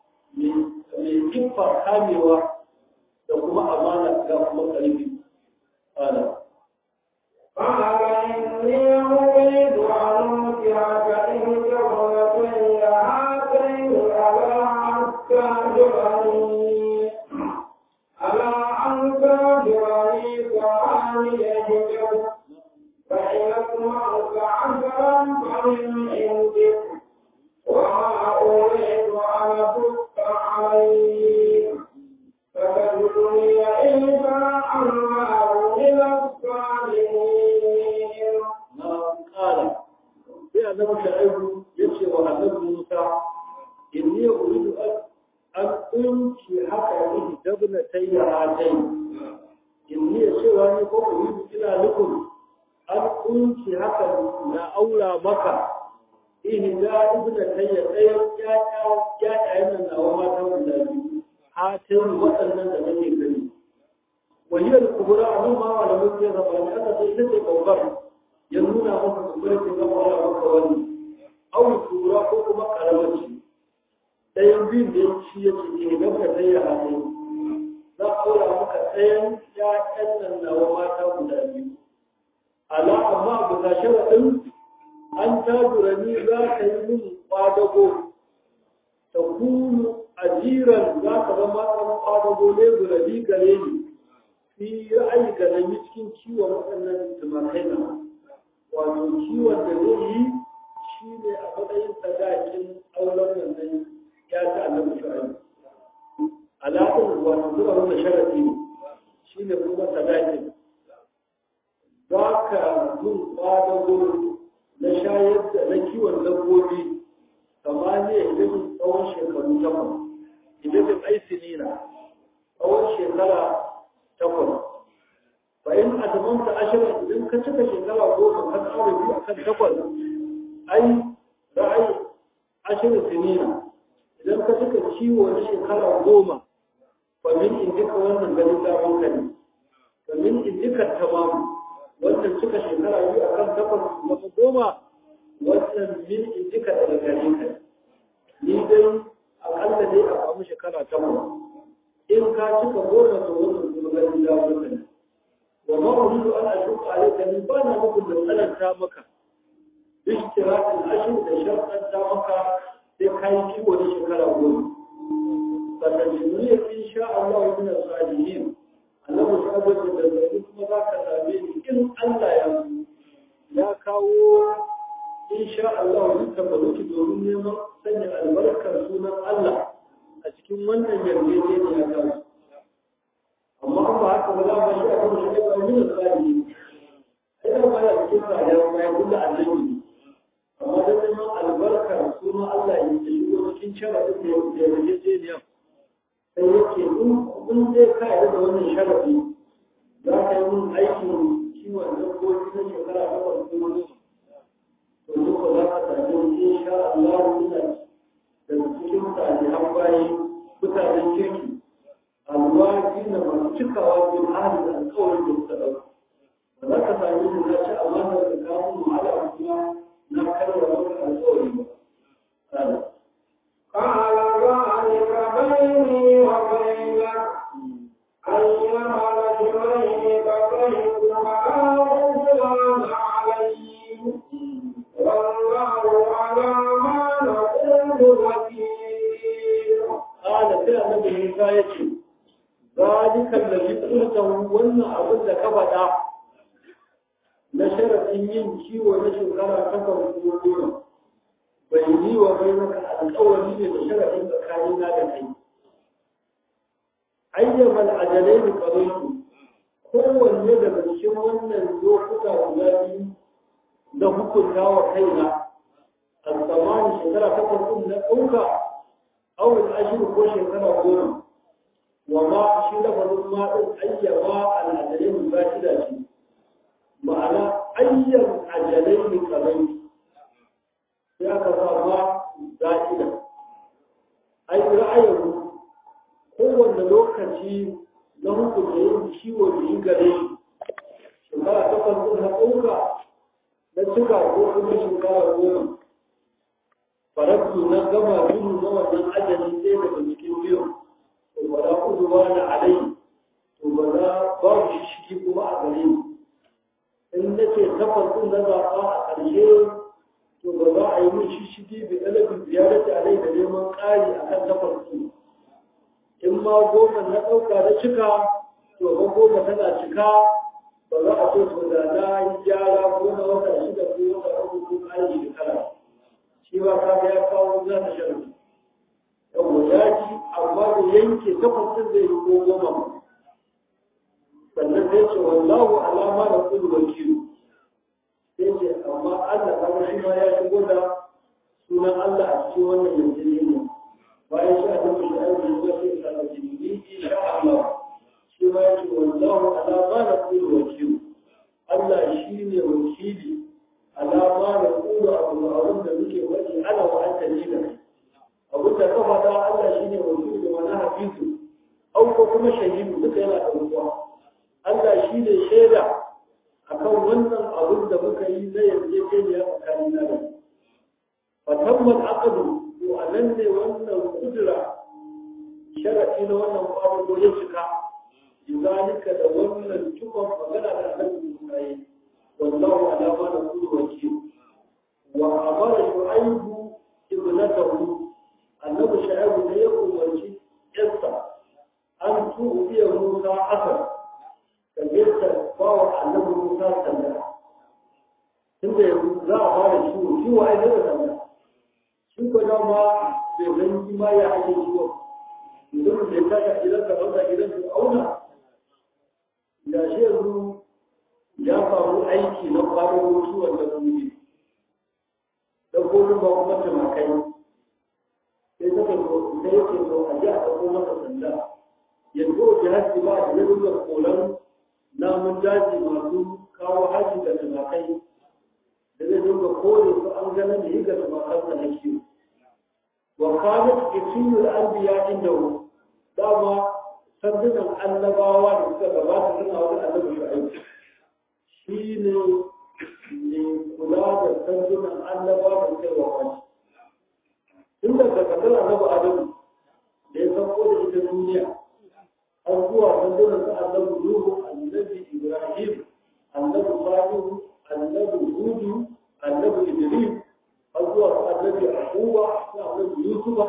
mai kiffa kamewa da kuma amana ga kuma ƙarfi ana قال إني أريد أن أنكحك إحدى ابنتي هاتين على أن على أن تهجرني ثمانية هجر فإن أطمعت عشرا فمن عندك وما أريد أن أشق عليك فتجدني إن شاء الله من الصالحين na ƙara sai annabi sha'ibu ya ce wa annabi musa inni uridu an unki haka yi dabna tayya hatai inni ya ce cewa ne ko uridu ina nufin an kunci haka na aura maka ihda ibna tayya ɗayan ƴaƴayen nan nawa mata guda biyu hatin waɗannan da nake gani wahiyar kubura a nan ma malamin sai zaba ne aka sai ita ce babbar ya nuna maka kubura ce zama wala maka wani auri kubura ko kuma karamaci ɗayan biyun da ya ci ya ce ke gaba tayya hatin za a aura maka ɗayan ƴaƴan nan nawa mata guda biyu ala amma abu ta sharaɗin an tajura ni za ka yi min kwadago ta kunu ajiran za ka zama ɗan kwadago ne gurabi gare ni fi ra'ayi ka nemi cikin kiwon waɗannan tumakai na wato kiwon da zai yi shi ne a matsayin sadakin auren wannan ya ta annabi shu'aib alaƙin wato zuwa wanda sharaɗi ne shi ne kuma sadakin za ka mun kwadago na shayar da na kiwon dabbobi samaniya idan tsawon shekaru takwas idan bin aisinina tsawon shekara takwas fa in azamanta ashirin idan ka cika shekara goma ka tsara biyu akan takwas ai ra'ayi ashirin sinina idan ka cika ciwo na shekara goma fa min indika wannan ganin damar ka ne fa min indika tamamu wannan cika shekara biyu akan takwas zama goma wannan min in jika daga gare ka ni dai akalla dai a samu shekara takwas in ka cika goma to wannan kuma gani da wannan wa ma uridu an ashuqa alayka ni ba na muku da tsananta maka ishtiraqul ashr da shartan ta maka sai kai kiwo da shekara goma sannan jiniya insha Allah min as-salihin Allah ya tabbata da zai kuma za ka same ni in Allah ya ya kawo insha Allah wani tabbaluki domin neman sanya albarkar sunan Allah a cikin wannan yarjejeniya ta su. Amma an ba haka ba za ba shi a kan shi ne ba min tsari ne. Ai da ba ya cikin tsari ya ba ya kula annabi ne. Amma da neman albarkar sunan Allah ya shigo cikin sharadin da yarjejeniya. Sai yake in zai ka da wannan sharadi za ka yi mun aikin kiwon dabbobi na shekara takwas ko goma to duka za ka sami insha Allah suna daga cikin salihan bayi mutanen kirki alwaji na masu cikawa bin hali da alkawarin da suka ɗauka ba za ka sami su na ci amana da kamun wahala kuma na karya maka alkawari ba. قال ذلك بيني وبينك أيها الرجلين بقيت معاهما عليه والله على ما نقول وكيل قال sai annabi Musa ya ce ذلك الذي قلته wannan abin da ka faɗa na sharafin yin kiwo na shekara takwas ko goma bai yi wa bai maka alƙawari ne da sharafin tsakanina da kai ayyama al'ajalai da ƙarfi kowanne daga cikin wannan lokuta guda biyu na hukunta wa kaina a tsammanin shekara takwas ɗin na ɗauka awul ashiru ko shekara goma wa ma shi lafazin ma ɗin ayyama al'ajalai ba shi da shi ma'ana ayyan ajalai ne ƙarfi sai aka sa ma za'ida ai ra'ayin kowanne lokaci na hukunta yin ciwo da yi gare shi shekara takwas ɗin na ɗauka na cika ko kuma shekara goma farattu na gama biyu na wannan ajali ɗaya daga cikin biyu to ba za ku zuwa na alai to ba za babu shi shigi kuma a gare ni in na ce takwas ɗin na zaɓa a ƙarshe to ba za a yi min shi shigi bi ɗalabin ziyarati alai da neman ƙari a kan takwas ɗin in ma goma na ɗauka na cika to ba goma tana cika ba za a so to da na yi gyara ko na wata shida ko wata uku ko ƙari da kala shi ba ka ya kawo za ta shan yawa ya ci amma da yanke takwasin zai yi ko goma ba sannan sai ce wallahu alama da kudu wakilu sai ce amma Allah kaga shi ma ya shigo da sunan Allah a cikin wannan yarjejeniya bayan shi a cikin shi aiki zuwa sai ka ɗauki ni insha Allah shi ma ya ce wallahu ala ma naqulu wakil Allah shine wakili ala ma naqulu abu abin da muke faɗi ana wa anta ne da kai abin da ka faɗa Allah shine wakili da mana hafizu au ko kuma shahidu duka yana da ruwa Allah shine shaida akan wannan abin da muka yi na yarjejeniya tsakanin da fatamman aqdu to anan ne wannan kudura sharadi na wannan kwado ya cika zalika da wannan cikon magana da annabi Musa yi wallahu ala ma naqulu wakil wa amara shu'aibu ibnatahu annabi shu'aibu ne ya umarci yarsa an tu'biya Musa asar da yadda bawa annabi Musa sanda tunda yanzu za a fara ciwo ciwo ai zai sanda shi ko dama bai san ma ya ake ciwo idan da ta ka idan ka dauka idan ka auna da shi yanzu ya faru aiki na kwanan ciwon da kuma da kuma ba kuma tumakai sai ta ko sai yake so a ji a ɗauko masa sanda yanzu a jihar ba da zai da kolan namun daji masu kawo haji da tumakai da zai dinga kore su an gana da yi ga tumakansa na kiwo wa kanat isiyul anbiya inda dama sandunan annabawa da suka gabata suna wani annabi shu'aib shi ne ne kula da sandunan annabawa da kai wa wani tun da kakakar annabi adamu da ya sauko da ita duniya har zuwa sandunan su annabi nuhu annabi ibrahim annabi salihu annabi hudu annabi idris har zuwa su annabi akuba su annabi yusufa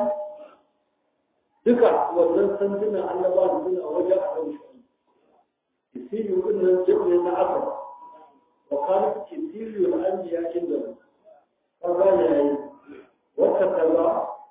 duka wannan sandunan annaba da suna wajen a kan shi kisiyu din nan jibne na aka wa kan kisiyu na an biya inda kaza yayi wata kaza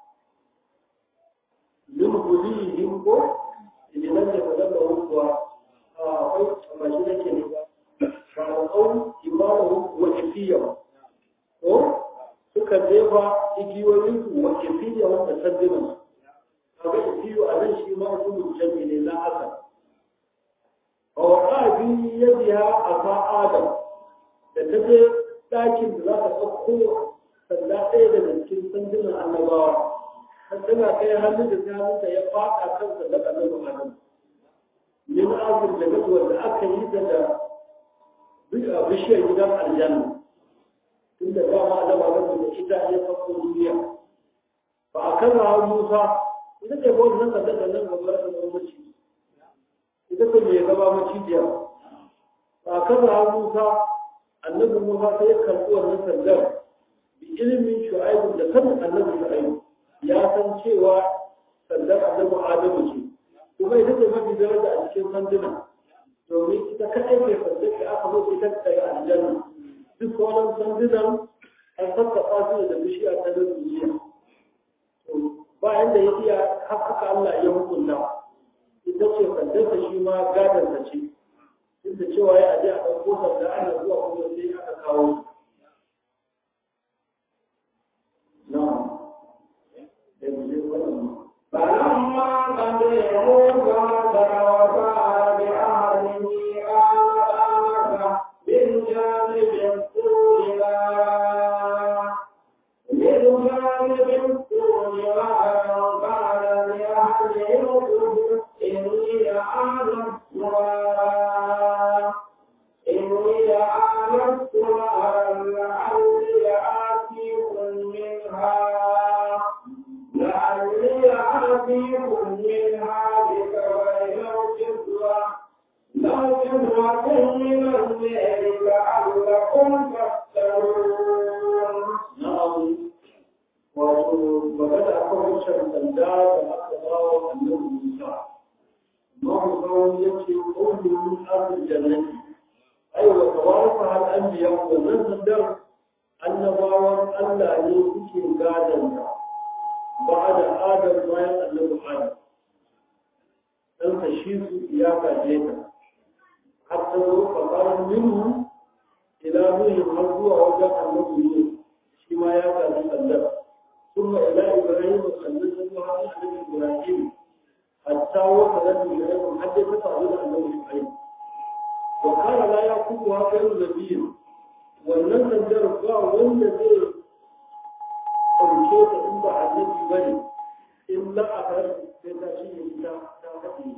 min hulihim ko idan da kaza da wuwa akwai amma shi nake ne ba fa al-qawl imamu wa kifiya ko suka jefa igiyoyin su wa kifiya wanda sandunan kaga ikiyo a nan shi ma su jami ne na haka a waka bi yadiha a fa adam da ta je ɗakin da za ta ɗauko sanda ɗaya daga cikin sandunan annabawa har tana kai hannun da ta hannunta ya faɗa kan sanda annabi adam min azur da gazuwar da aka yi da da bishiyar gidan aljanna tunda dama annabi adam da ita ya farko duniya ba a kan musa ita ce ba wannan sanda da nan gaba da zama maci ita ce mai gaba macijiya ba kaza Musa annabi Musa sai ya karɓi wannan sandar bi ilimin shu'aibu da sanin annabi shu'aibu ya san cewa sandar annabi Adamu ce kuma ita ce mafi daraja a cikin sanduna domin ita kaɗai mai sandar da aka zo ita ta yi aljanna duk sauran sandunan an sassaɓa su da bishiya ta nan duniya bayan da ya iya haka Allah ya hukunta ita ce sandarsa shi ma gadarsa ce duk da cewa ya aje a ɗauko sanda ana zuwa kuma sai aka kawo na da mu je wannan فلما قضي موسى توفى بأهله آنس بالجانب الطول بالجانب الطول قال لأهله إني آنست نارا إني آنست نارا لعلي آتيكم منها لعلي آتيكم منها بخبر أو كسوة لو كسوة من الليل لعلكم تفترون na'am wato magana akan wancan sanda da aka bawa annabi Musa Imam Zawi yace qawlun ahlul jannati ai wa tawarfa hal anbiya wannan sandar annabawan Allah ne suke gadan ta ba'da Adam bayan annabi Adam dan ka shi su ya gaje ta hatta zo faqaran minhu ila nuhin har zuwa wajen annabi Nuh shi ma ya gaji sandar ثم إلى إبراهيم صلى الله عليه وسلم إبراهيم hatta wata da shu'aib har dai ta faru da annabi shu'aib wa kana la yaqubu ha ghayru nabiyyin wannan sandar ba wanda zai ɗauke ta in ba annabi bane in la a kar sai ta shi ne ta ta haɗe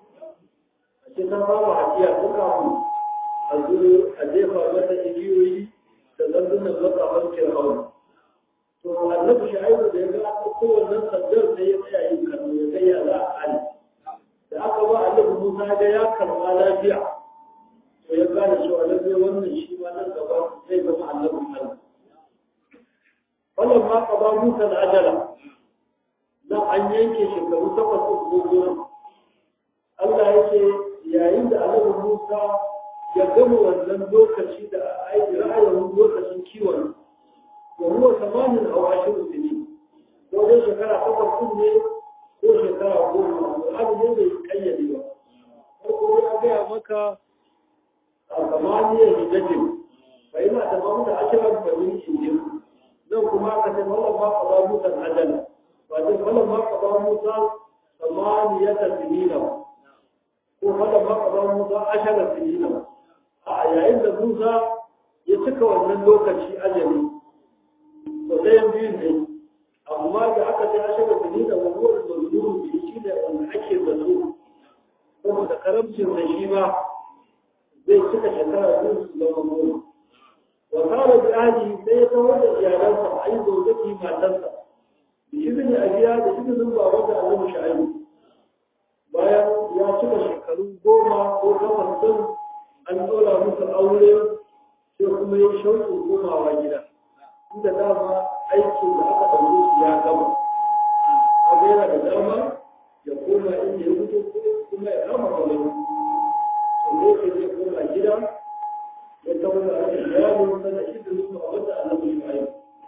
a ce ta ba wa hadiya ko kafin a zo a jefa mata igiyoyi da zandunan makaman fir'aun to annabi shaibu da ya ga ko wannan sandar sai ya tsaya yin kallo ya ga ya za a hali da aka ba annabi Musa ga ya karɓa lafiya to ya gane cewa lallai wannan shi ma nan gaba zai zama annabin Allah wannan ma qada Musa al-ajala nan an yanke shekaru takwas ko goma Allah yake yayin da annabi Musa ya gama wannan lokaci da aiki ra'ayin lokacin kiwon wa huwa samanin aw ashiru sinin ko dai shekara takwas din ne ko shekara goma abu ne bai kayyade ba ko ya gaya maka a samaniyar hijajin bai na da mamu da ashirar famin injin nan kuma ka ce wallan ma ka ba musa ajala ba ce wallan ma ka ba musa samaniyar sinina ko wallan ma ka ba musa ashirar sinina a yayin da Musa ya cika wannan lokaci ajali to ɗayan biyun ne amma da aka sai ashe da tuni da wani da zuru da shi da wanda ake zato saboda karamcin da shi ma zai cika shekara biyu su zama goma wa kara bi ahli sai ya kawo da iyalansa a yi zaujaki matarsa da izini a biya da izinin baba da annabi sha'ibu bayan ya cika shekaru goma ko takwas din an ɗora musu aure sai kuma ya shauƙin komawa gida inda dama aikin da aka ɗaure su ya gama abu yana da dama ya koma inda ya fito kuma ya kama kwallo wanda yake zai koma gida ya kama da ake iyalin sana izinin su a wata annabi Ismail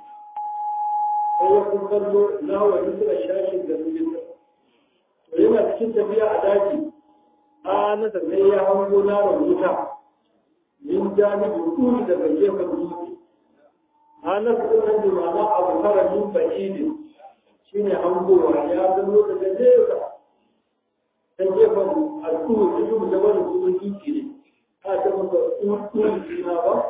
sai ya kun kallo na wani suka shashin da rujin to yana cikin tafiya a daji a nasa sai ya hango na wuta min janibi kuri daga gefen dutse halar sunan da mama abu fara min ba'idin shi ne hangowa ya zama daga nesa ta gefen al'ummar da yi da wani kuma dutse ne a ta masa tsuntsun jina ba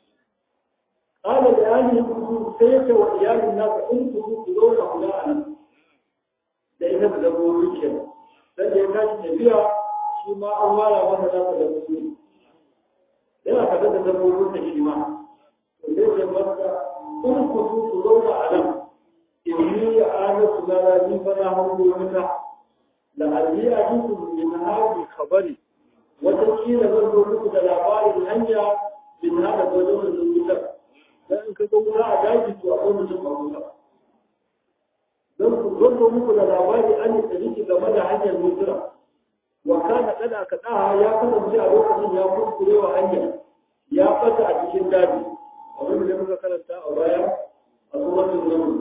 قال لأهله كنتم سيك وإيال الناس إن كنتم تدون أولاءنا لأنه بدأوا يكيب لأن يكاد tafiya. shi ma an wara masa nasa da musulmi yana kaɗa da dabbobin da shi ma to sai ce masa in ku su ku zauna a nan in yi ya ana su na raji fa na hango wuta da aliya muku min hadi khabari wata kila zan zo muku da labarin hanya min hada wajen wannan wutar dan in ka ga wuta a daji to akwai mutum a wuta don ku zo muku da labari an yi tsariki game da hanyar mutura wa kana kada ka daha ya kasance a lokacin ya kuskure wa hanya ya fata a cikin daji abin da muka karanta a baya a suratul naml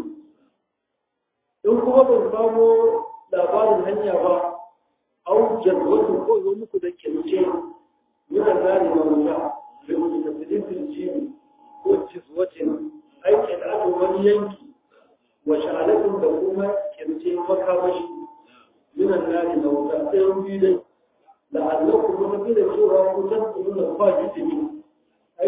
in kuma ban samu labarin hanya ba au jadwatu ko zo muku da kince yana zani ma muta da mutu da filin jibi ko jizwatin aikin da wani yanki wa sha'alatin da kuma kince makamashi من النار موتا سيوجد لعلكم ممكن سورة تنقلون الفاجدين أي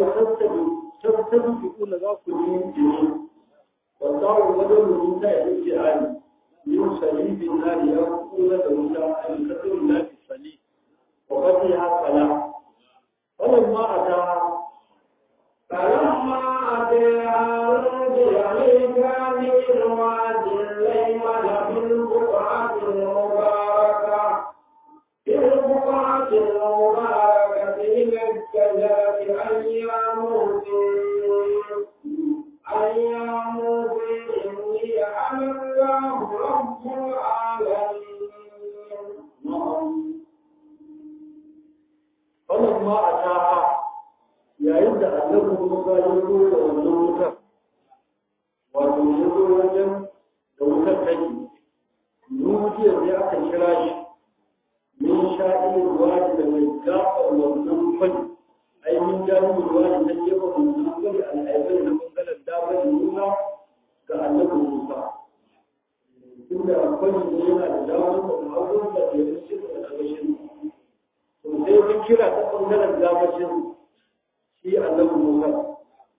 تستبقون ذاك الدين والدار بدل من ذلك الجهال من سليب النار يقول لولا أن كثر الله في السليب وفتحها فلا فلما أتاها فلما أتاها رجع لكان من واد الأيمن في البقعة المباركة في البقعة المباركة من الشجرة أن يا موسى أن يا موسى إني أنا الله رب العالمين فلما أتاها yayin da annabi Musa ya zo da wannan wutar wato ya zo wajen da wutar take nujiya sai aka kira shi min sha'ilin wani da mai gafa wannan fani ai min jami'in wani na gefen wannan fani al'aibai na bangaren damar nuna ga annabi Musa inda fani ne yana da damar da hagun da ji kira ta ɓangaren gabashin shi annabi Musa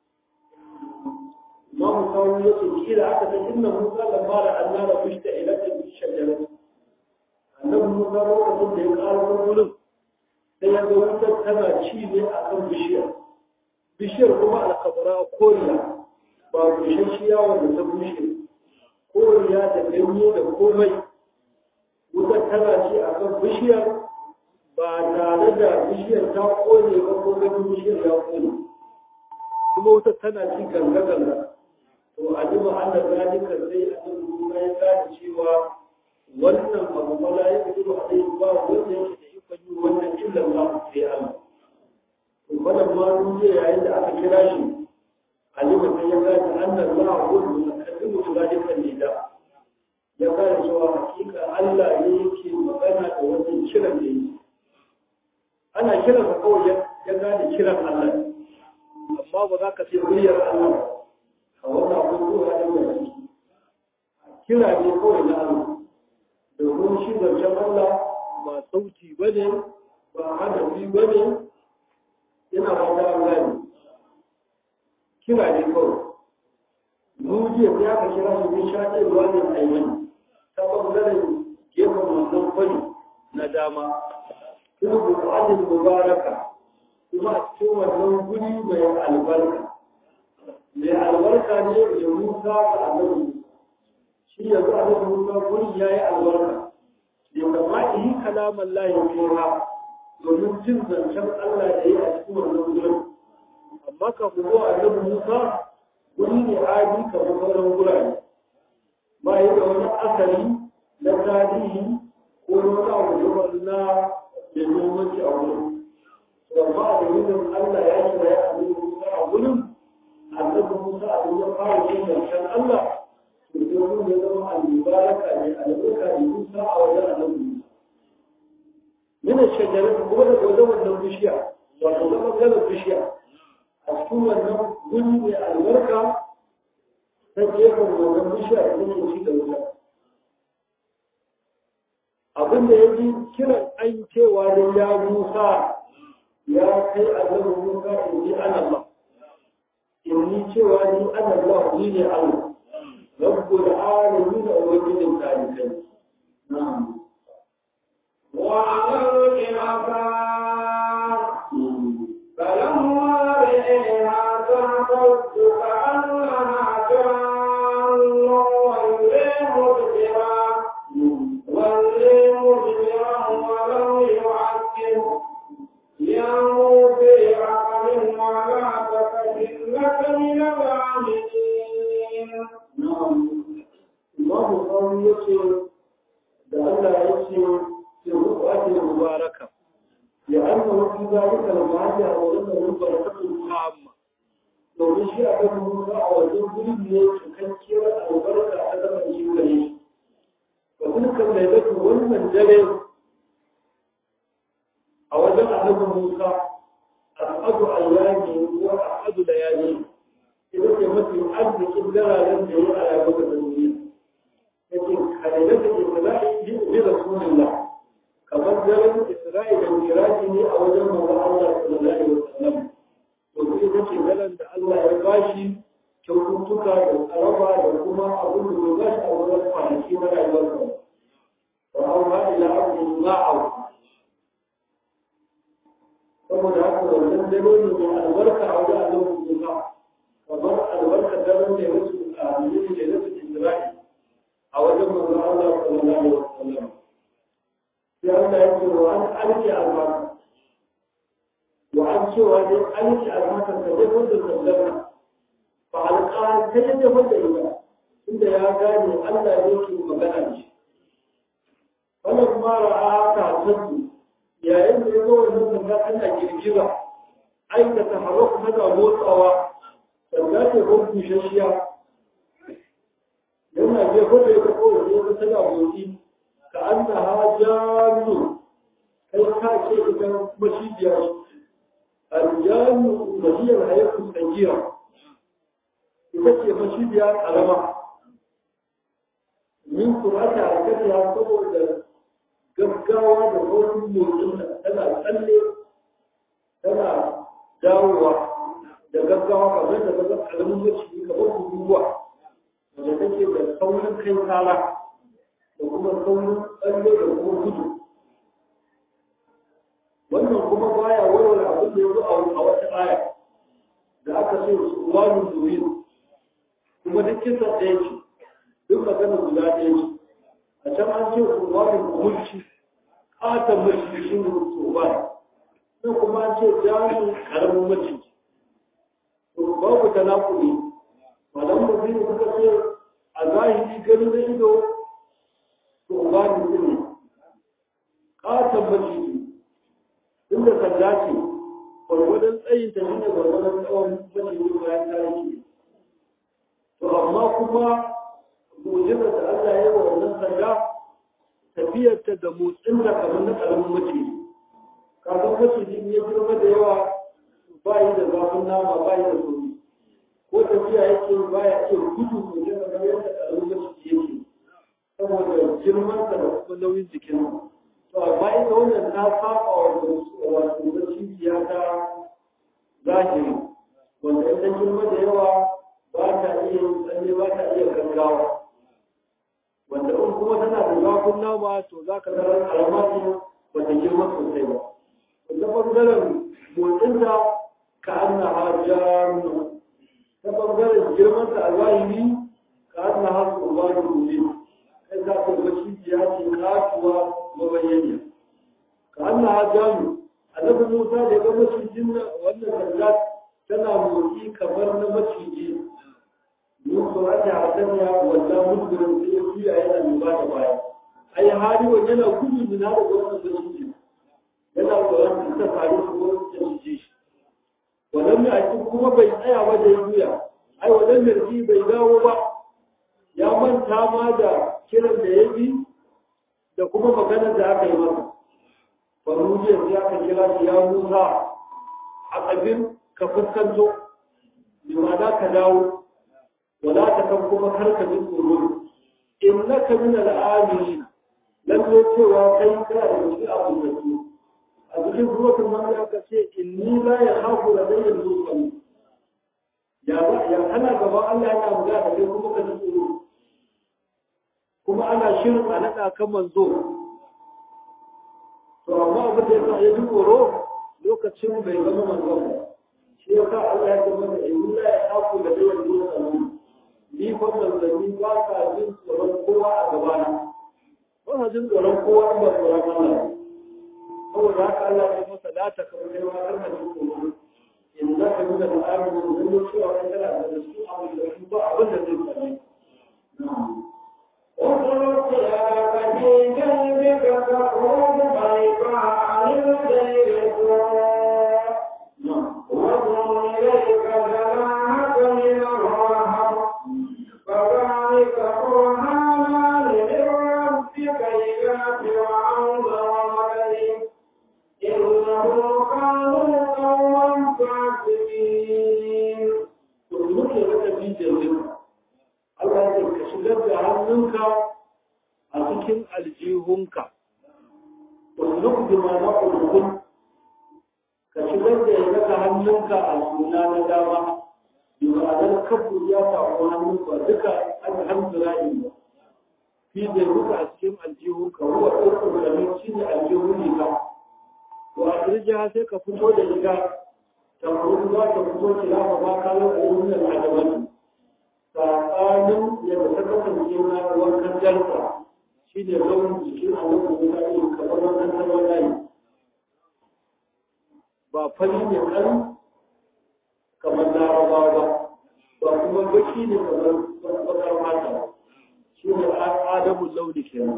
Imam Sawun ya ce kila aka ta inna Musa da mara Allah da fushta ila ta shajarar annabi Musa lokacin da ya ƙara wurin sai ya ga wutar tana ci ne a kan bishiyar bishiyar kuma alkabara koriya ba bushashiya wanda ta bushe koriya da ganye da komai wutar tana ci a kan bishiyar ba tare da bishiyar ta kone ba ko ganin bishiyar ya kone kuma wutar tana ci ganga ganga to a duba Allah zalika sai a duba ya gane cewa wannan abu ba la ya fito a dai ba wanda yake da ikon yi wannan illan ba sai Allah to wannan ma duniya yayin da aka kira shi alima sai ya gane annan la huwa mutakallimu bi zalika nida ya gane cewa hakika Allah ne yake magana da wannan kiran da yake ana kiran ka kawai ya gane kiran Allah amma ba za ka ce muryar Allah a wannan abubuwa da mai kira ne kawai na Allah domin shi zancen Allah ba sauti ba ne ba hadafi ba ne yana fata an gani kira ne kawai mujiya sai aka kira su bin shaɗe ruwa ne a yi ta ɓangaren gefen wannan kwani na dama kuma buƙatar mubaraka kuma a cikin wannan guri mai albarka mai albarka ne da musa ga annabi shi yanzu a nan musa guri ya yi albarka ya kama yi kalaman layin fiha domin jin zancen Allah da ya a cikin wannan gurin amma ka kuma a nan musa guri ne adi kamar sauran gurare ba yi da wani asali na tarihi ko wani abu da na da muhimmanci a wurin amma a dalilin Allah ya kira ya abin Musa a wurin annabi Musa a ya fara yin zancen Allah to sai mun ya zama al-mubaraka ne albarka ne Musa a wajen annabi Musa yana shajara kuma da wajen wannan bishiya wato zama ganin bishiya a cikin wannan guri mai albarka ta gefen wannan bishiya da take ci da wuta abinda ya ji kiran an cewa da ya Musa ya kai annabi Musa in ji ana Allah in ni cewa ni ana Allah ni ne Allah rabbul alamin da ubangijin talibai na'am وعلى الإنسان فلما رئيها تهتز كأنها جان ولي مدبرا ولي مدبرا ولم يعقب يا موسى أقم ولا تكن لك من العاملين na'am Imam Bukhari yace da Allah yace ya rubu ake mubaraka ya anna fi zalika al-ma'ani wa anna barakatun amma domin shi a kan Musa a wajen gurin ne cikakkiyar albarka ta zama shi gare shi wa dukkan lailatu wannan dare a wajen annabi Musa al'adu ayyami wa al'adu layali ita ce mafi arzikin dararen da ya a yabu da duniya yake kalilai da isra'i bi rasulullah kamar daren isra'i da miraji ne a wajen manzon Allah sallallahu alaihi wasallam to kuma ita ce daren da Allah ya bashi kyaututtuka da tsaraba da kuma abin da bai bashi a wajen kwanaki na rayuwarsa wa amma ila abdin ma'au saboda haka wannan dare ne mai albarka a wajen Allah Musa kamar albarkar daren da ya rasu a miliyan da ya rasu Isra'i a wajen manzon Allah sallallahu alaihi wasallam sai Allah ya ce wa an alki albarka wa an cewa dai alki albarka ka je wanda sallama fa alqa sai ya je wanda ita inda ya gane Allah ne ke magana da shi wannan kuma ra'a ta tattu yayin da ya zo wannan sanda ana girgiza aikata haraku tana motsawa sanda ce ko bushashiya yana je ko da ya ko ya ga tana motsi ka anna hajjanu kai ka ce ita mashidiya aljanu mahiyar hayatu tsagira ita ce mashidiya karama min kurata a kasa saboda gaggawa da saurin motsin tana tsalle tana dawowa da gaggawa kamar da gaza karamin maciji kamar guguwa wanda take da saurin kai kala da kuma saurin tsalle da kuma gudu wannan kuma baya warware abin da ya zo a wata aya da aka ce su wani zuwin kuma duk kisa ɗaya ce duk magana guda ɗaya ce a can an ce su wani mulki ƙaton mulki shi ne su wani sai kuma an ce jami'in ƙaramin maciji to babu tanakuli malam da biyu suka ce a zahiri ganin da ido to ba ni ne ƙaton maciji inda sanda ce gwargwadon tsayin ta shi ne gwargwadon tsawon maciji bayan ta yake to amma kuma mujizar da Allah ya yi wa wannan sanda tafiyarta da motsin da kamar na ƙaramin maciji kaga maciji ya girma da yawa ba yi da zafin nama ba yi da sauri ko tafiya yake ba ya iya gudu sosai kamar yadda ƙaramin maciji yake saboda girmansa da kuma nauyin jikin to amma ita wannan ta saba wa wato macijiya ta zahiri wanda ita girma da yawa ba ta iya tsalle ba ta iya gaggawa wanda in kuma tana da zafin nama to za ka zara karama ce ba ta girma sosai ba wanda ɓangaren motsinta ka an na hajjaru ta ɓangaren girmanta a zahiri ka an na hasu ba da rube kai za ka ga cibiya ce kasuwa mabayyaniya ka an na hajjaru annabi musa da ya ga macijin wannan sanda tana motsi kamar na maciji Musu ake hasaniya wanda mutumin sai ya juya yana mai ba da baya. Ai hali wa yana gudu mina da wannan maciji. Yana tsoron ta faru su wurin da shi shi. Wannan mai aikin kuma bai tsaya ba da ya juya. Ai wannan mai bai dawo ba. Ya manta ma da kiran da ya bi da kuma maganar da aka yi masa. Banu jiya sai aka kira shi ya Musa a tsabin ka fuskanto. Limana ka dawo. ولا تكن كما كرك من قرون إنك من الآمنين لم يتوى كيك في أبو الزكي أبو هو كما يقول إني لا يخاف لدي المرسلين يا يا أنا كما الله أنا مجاهد كما كان يقول كما أنا شرط أنا كما زور to amma abin da yasa ya ji tsoro lokacin bai zama manzon ba shi yasa Allah ya ce masa in la ya haku da dayan mursalin ni fa manzanni ba ka jin tsoron kowa a gabana ba ka jin tsoron kowa ba tsoron Allah saboda haka Allah ya masa la ta kamar kai ma kar ka jin tsoro in za ka nuna da amin da zai cewa kai kana da su abin da su ba abin da zai same اخرج يا بني جنبك تخرج بيضاء من غير سوء واضم اليك جناحك من الرهب فذلك برهانان من ربك إلى فرعون وملئه إنهم كانوا قوما فاسقين to muke maka bijin Allah ya ka shigar da hannunka a cikin aljihunka usluk bi ma na ulukun ka shigar da ya daga hannunka a suna na dama bi ma'anar kafu ya samu hannunka duka alhamdulillah ba fi da duka a cikin aljihunka ruwa ɗaukar gamin shi ne aljihun riga to a kirjiya sai ka fito da riga ta kuma za ta fito kilafa ba kalan ayyukan al'adabani tsakanin yadda ta kasance na wankan jarsa shi ne launin jikin annabi Musa ne kamar wankan tarwa layi ba fari ne kan kamar larabawa ba ba kuma baki ne kamar bakar mata ba shi ne adamun launi kenan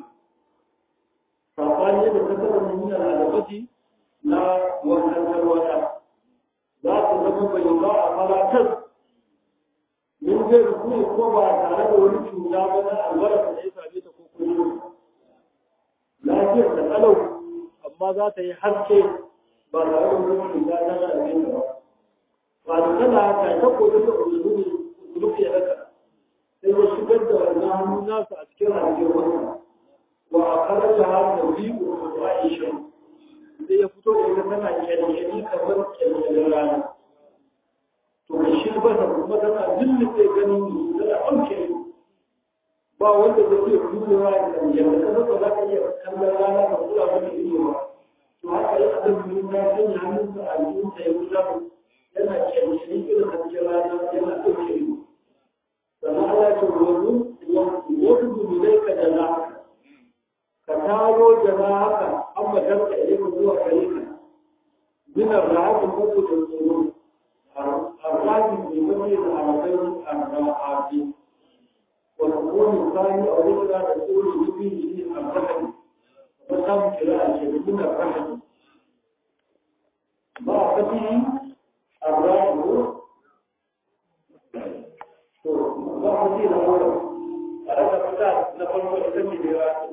sabani yadda ta kasance nuna al'adabati na wankan tarwa za ta zama bai ba a falatar min zai rukuni ko ba tare da wani cuta ba na albarka da ya same ta ko kuma lafiyar da kalau amma za ta yi haske ba tare da wani cuta ta same ta ba ba da tana ta ta koyi da ulumi ulumi ya daka sai ya shigar da wannan hannu nasa a cikin rayuwar wata wa a karaja har da biyu da aisha sai ya fito da ita tana kyalkyali kamar kyalkyalin rana to ka shi ba ta kuma tana lullube ganin musu tana ɗauke ba wanda zai iya kulewa da kan yadda ka zaba za ka iya kallon rana ka kula mata ido ba to haka yi a zai ta sanya hannunsa a jikinsa ya wuta yana kyalkyali irin hasken rana yana ɗauke ido sannan Allah ce wani wani dumilai ka da haka ka taro jana haka an matarka idan zuwa gare ka minar rahatin mutu da tsoro الراجل بمثل عربين الرواحات وتكون الثاني أو ذكرى تقول به الرحم وتم قراءة من الرحم ما فتح الراجل ما فتح الأول هذا فتاة نقول وإذن براءة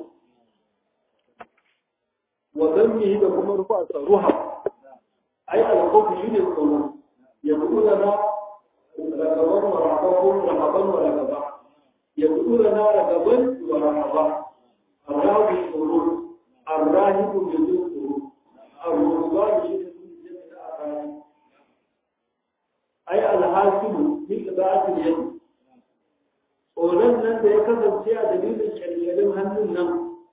وذنبه لكم رفعة روحه أي الخوف شيء القلوب يقول لنا رغبا ورهبا رهبا ورغبا يقول لنا رغبا ورهبا الراهب القلوب الراهب يدور القلوب الرهبان شيء أي الحاصل من إضاعة اليد tsoron nan da ya kasance a dalilin kyalkyalin hannun nan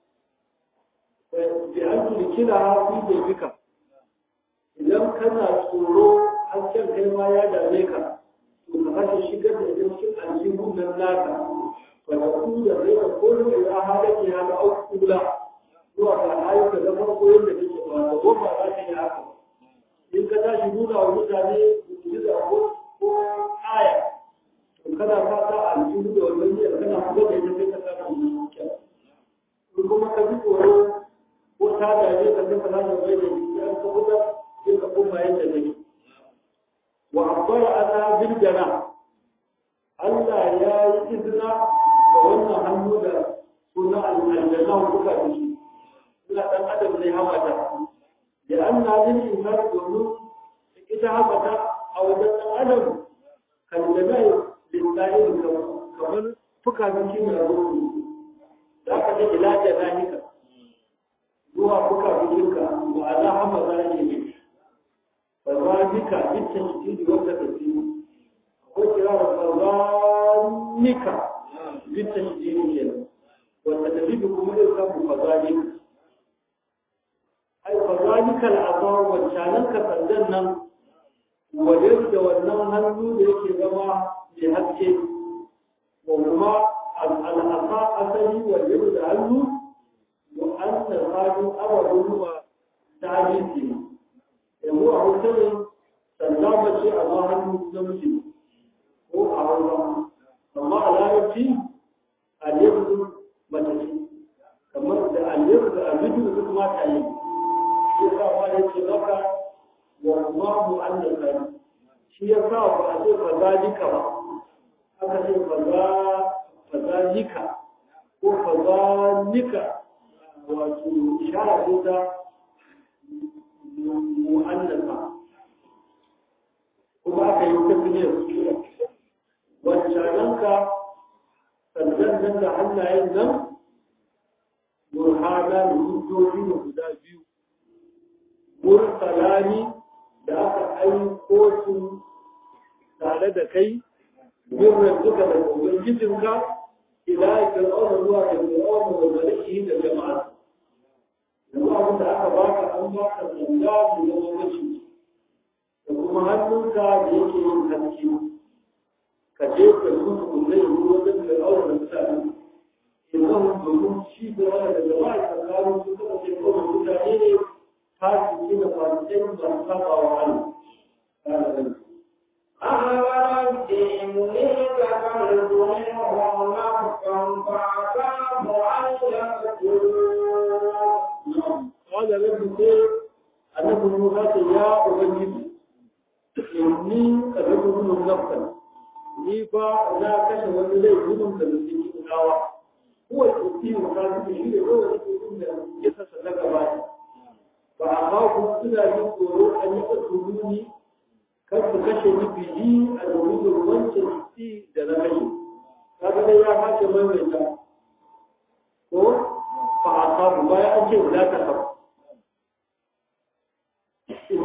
bi an tulkila hafi da bika idan kana tsoro hasken kai ma ya dame ka to ka kashe shigar da idan cikin aljihun nan naka ba da ku da zai ka kono da ya hada ke hada au kula zuwa ga ayyuka da farko yadda kake ba da goma za ka yi haka in ka tashi nuna wa mutane mu'jiza ko ko aya to kana fata aljihu da wannan niyyar kana kula da ita sai ka samu kyau in kuma ka ji tsoro ko ta dame ka sai ka samu bai da jiki an ka kusa sai ka koma yadda kake وعبر أنا بالجناح Allah ya yi izina da wannan hannu da suna aljanna kuka da shi suna ɗan adam zai hamata da an na jin iman domin ita hamata a wajen ɗan adam kaljanai lillahi kamar fuka na kimiyya rufu za ka ce ila janahika zuwa fuka bikinka ma'ana hamata ne ne فذلك بالتشديد والتكثير وكرار فذلك بالتشديد كده والتكذيب كما يسمى فذلك أي فذلك العطاء والشانك فردنا وليرد والنم هنو ليك زما لحكي وهما العطاء أسلي وليرد هنو وأن الحاجم أول هو تعجيزه yanzu a hotelin sallama ce a ma hannu namiji ko a hausa amma a larabci aliyu mace ce kamar da aliyu da aliyu duk mata yi shi sa ma ya ce maka wa kuma mu an da kari shi ya sa ba a ce fazalika ba aka ce fazalika ko fazalika wato ishara ce ta mu'annasa kuma aka yi tafiyar wancananka sannan nan da hannayen nan burhana da hujjoji da guda biyu mursalani da aka aiko su tare da kai birnin duka da ubangijinka ila fir'auna zuwa ga fir'auna da malaki da jama'a yanzu abin da aka baka an baka sanda da zama mace da kuma hannunka da yake yin haske ka je ka su su kulle yi wajen fir'auna da mutane idan domin shi da wani da jama'a tsakanin su suka ce kawai mutane ne fasiki da fasikai ba su saba wa Allah. أهلت إني كفرت منهم نفسا فأخاف أن يقتلون قال رب سير أنه موسى يا أبنجي إني قدرت منهم نفسا ni fa na kashe wani laifin da zai yi kawa ko ya ci ka ji shi ne ko ya ci da ya sassa na gaba ba a ba ku suna yin tsoro an yi ka turuni kar su kashe ni biyi a domin wancan ci da na kashe kaga dai ya kace maimaita ko fa a samu bayan an ce wula ta kafa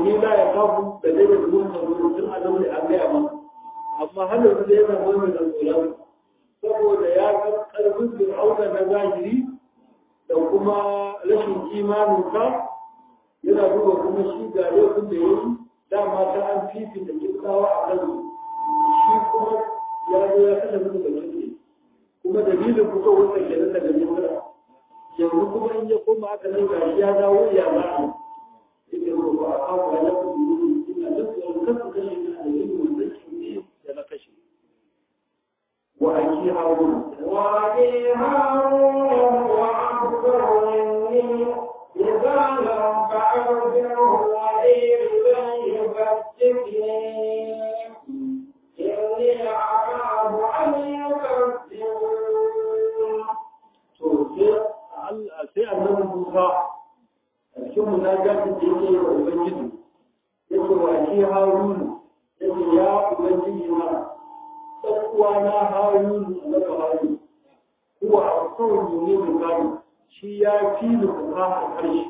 inni la ya kafu da dai da zuwan da zuwan tun a zaune an gaya masa amma har yanzu da yana wani da tsoron saboda ya ga karfin fir'auna na zahiri da kuma rashin imaninsa yana duba kuma shi ga laifin da ya yi dama ta an fifita kirkawa a kan shi kuma ya zo ya kashe musu da kirki kuma dalilin fito wata ke nan daga misira yanzu kuma in ya koma aka nan gashi ya dawo ya za a yake so ba a kawo ya kuma yi ina duk tsoron kasu kashe ni a yin wannan kimiyya da na kashe wa aki harun وأخي هارون وأكبر مني لسانا فأرسله ولي ليصدقني إني أخاف أن يكذبون to sai Allah sai annabi Musa a cikin munajatin da yake wa Ubangiji yake wa shi Harun yake ya Ubangiji na dan uwana Harun na Harun huwa asawun ne da gani shi ya fi da fasaha karshe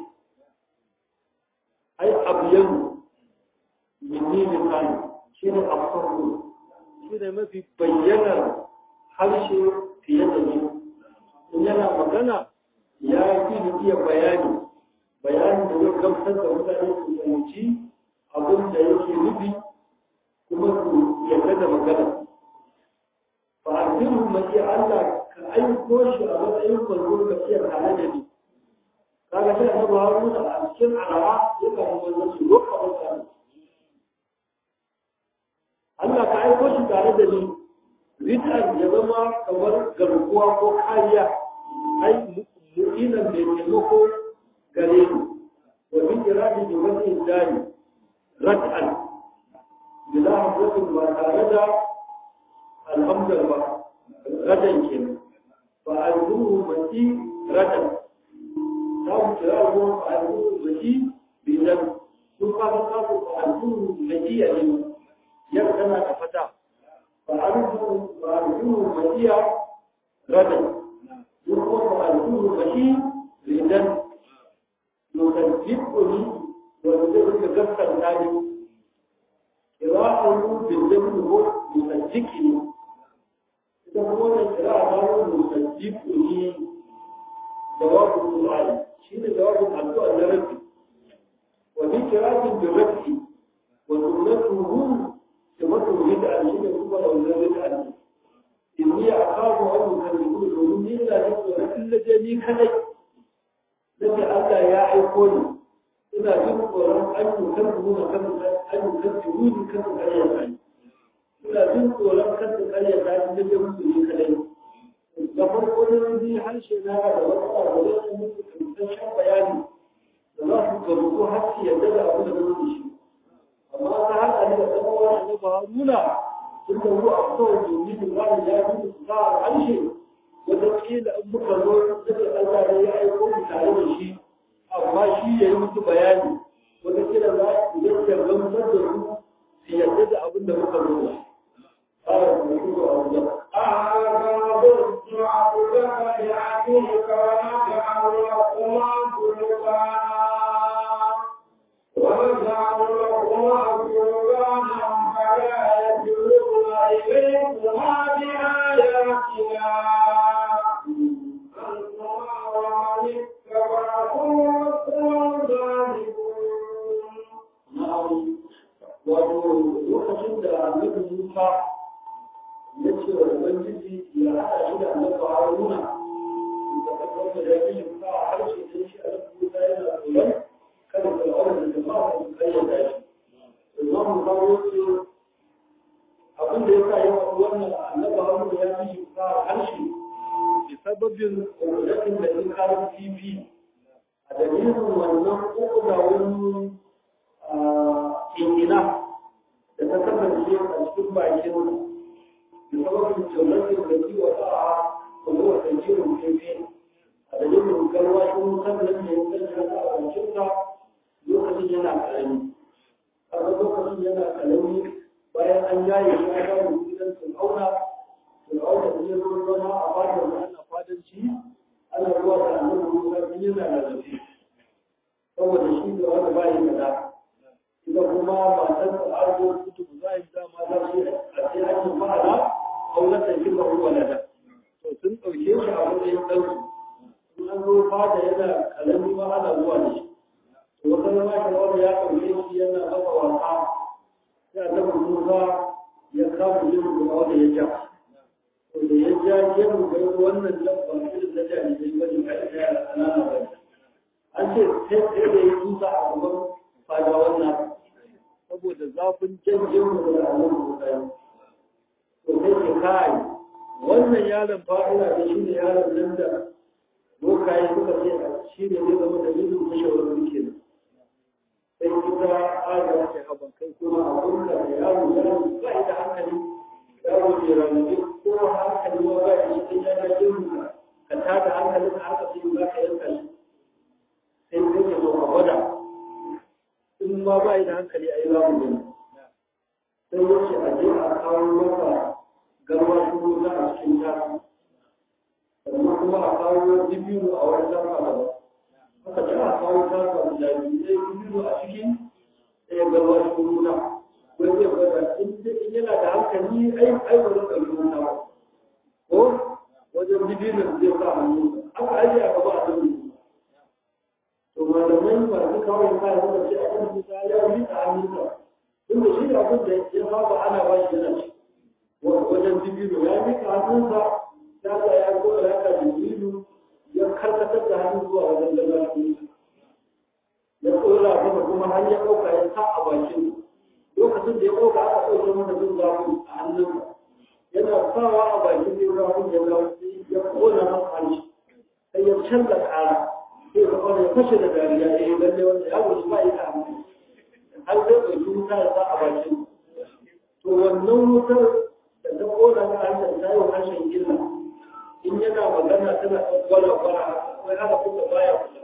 ai abiyan minni da gani shi ne asawun shi ne mafi bayyanar harshe fiye da ni in yana magana ya fi da iya bayani bayanin da zai gamsar da mutane su fahimci abin da yake nufi kuma su yarda da magana fa asiru mai Allah ka aiko shi a matsayin kwanzo ka iya tare da ni kaga shi annabi Haruna a cikin arawa ya kawo wannan shi roƙa mutane Allah ka aiko shi tare da ni rid'an ya zama kamar garkuwa ko kariya ai mu'inan mai taimako gare ni wa bin iradi bi wani dani rad'an bila hamzatin ba tare da alhamdar ba radan kenan fa alzuhu mati radan ta mu kira ruwan fa alzuhu mati bidan sun fara kafu fa alzuhu mati a ne yar tana da fata فأرجو فأرجوه مشيئة غدا يقول فأرجوه مشيء لذن يصدقني ويصدق كفا ذلك قراءة بالذن هو يصدقني إذا هو القراءة هو يصدقني جواب السؤال شيء جواب الدعاء لربي وفي قراءة بالرفع وسنته تمثل بدعا شيء يكون ولا بدعا إني أخاف أن يكذبون domin ni ina jin tsoron in laje ni kadai nake Allah ya aiko ni ina jin tsoron an yi kan nuna kan an yi kan tuni kan kariya ta ina jin tsoron kan kariya ta ni nake musu ni kadai da farko ne ni harshe na da wata da wata musu tantance bayani da za su gamsu har su yarda da abu da nake shi amma ta haka ne da tsakowa na ba nuna sun da ruwa a kawai domin da ba ya fi su sa a harshe wata kila in muka zo da Allah ne ya aiko mu tare da shi amma shi ya yi musu bayani wata kila za su yi da gamsar da su su yarda da abin da muka zo da shi. Ƙara da mutu a wajen. أعرضت عبدك لأخيك ونجعل لكما سلطانا ونجعل لكما سلطانا فلا يجلون إليكما بآياتنا أنتما ومن اتبعكم الظالمون Na'am, wato lokacin da annabi Musa ya ce wa Ubangiji ya haɗa shi da annabi Haruna da tabbatar da yake yin sa a harshe da shi a cikin Musa yana tsoron kada Fir'auna da jama'a su kayyada shi. Imam Bukhari ce abin da ya sa yawan wannan annabi Haruna ya fi shi sa a harshe bi sababin ƙoƙarin da ya kawo TV a dalilin wannan ƙoƙa wani ingina da ta kasance a cikin bakin da sababin jallatin da ji wata a kuma wata jirin fefe a dalilin garwashin sannan da ya kasance a bakinsa lokacin yana karami kaga lokacin yana karami bayan an yaye shi a kawo gidan fir'auna fir'auna da ya zo zama a fadar da ana fadanci ana zuwa da annabi musa bin yana da zafi saboda shi da wanda ba yi kaza ita kuma matar da arzo kutu za a yi dama za su yi a ce ake ma'ana aulatan shi ba ruwa da to sun ɗauke shi a matsayin ɗansu in an zo fada yana kalami ma ana zuwa da shi to wata zama shi wanda ya ɗauke shi yana masa wasa sai a taɓa musa ya kama yin kuma wanda ya ja to da ya ja gemu ga wannan lamba irin na jami'ai ba ne kai da yara ƙanana ba an ce sai da ya tusa a gaban fada wannan saboda zafin jan gemu da annabi musa ya to sai ke kai wannan yaron fa'ila da shi ne yaron nan da bokaye suka ce shi ne zai zama da yin mashawarar ke nan sai kita aga ce haban kai kuma abun da yaro yaro ba da hankali yaro ne ranabi ko hankali ma ba shi sai ya ga yin ka tada hankalin ka haka sai za ka yanka shi sai kai ke so a gwada in ma ba da hankali a yi zamu gani sai yace a je a kawo masa garwa shuru za a cikin tafi sannan kuma a kawo dibiru a wani lafa da ba haka ce a kawo tafa da biyu sai dibiru a cikin ɗaya garwa shuru na wai zai gwada in yana da hankali ai ai ba zai ɗauki wuta ba ko wajen dibiru zai sa hannu haka aje a gaba a dubu to malamai masu kawo yin kayan suka ce a kan musa ya rika hannunsa tunda shi da abin da ya saba ana ba shi yana ci wajen dibiru ya rika hannunsa ya ga ya gora ya ka dibiru ya karkatar da hannun zuwa wajen lalashi ya tsora masa kuma har ya ɗauka ya sa a bakin lokacin da ya ɗauka aka ɗauke masa jin zafi a hannunsa yana sawa a bakin jin zafin ya ya kona masa hanci sai ya canza ƙara sai ka kwana ya fashe da dariya ya yi lalle wanda ya gudu ba ya ka har zai ɗauki wuta ya sa a bakin to wannan wutar da ta kona ga harshen ta yi harshen illa in yana magana tana ɗan gwala-gwala akwai haka kuka baya kusa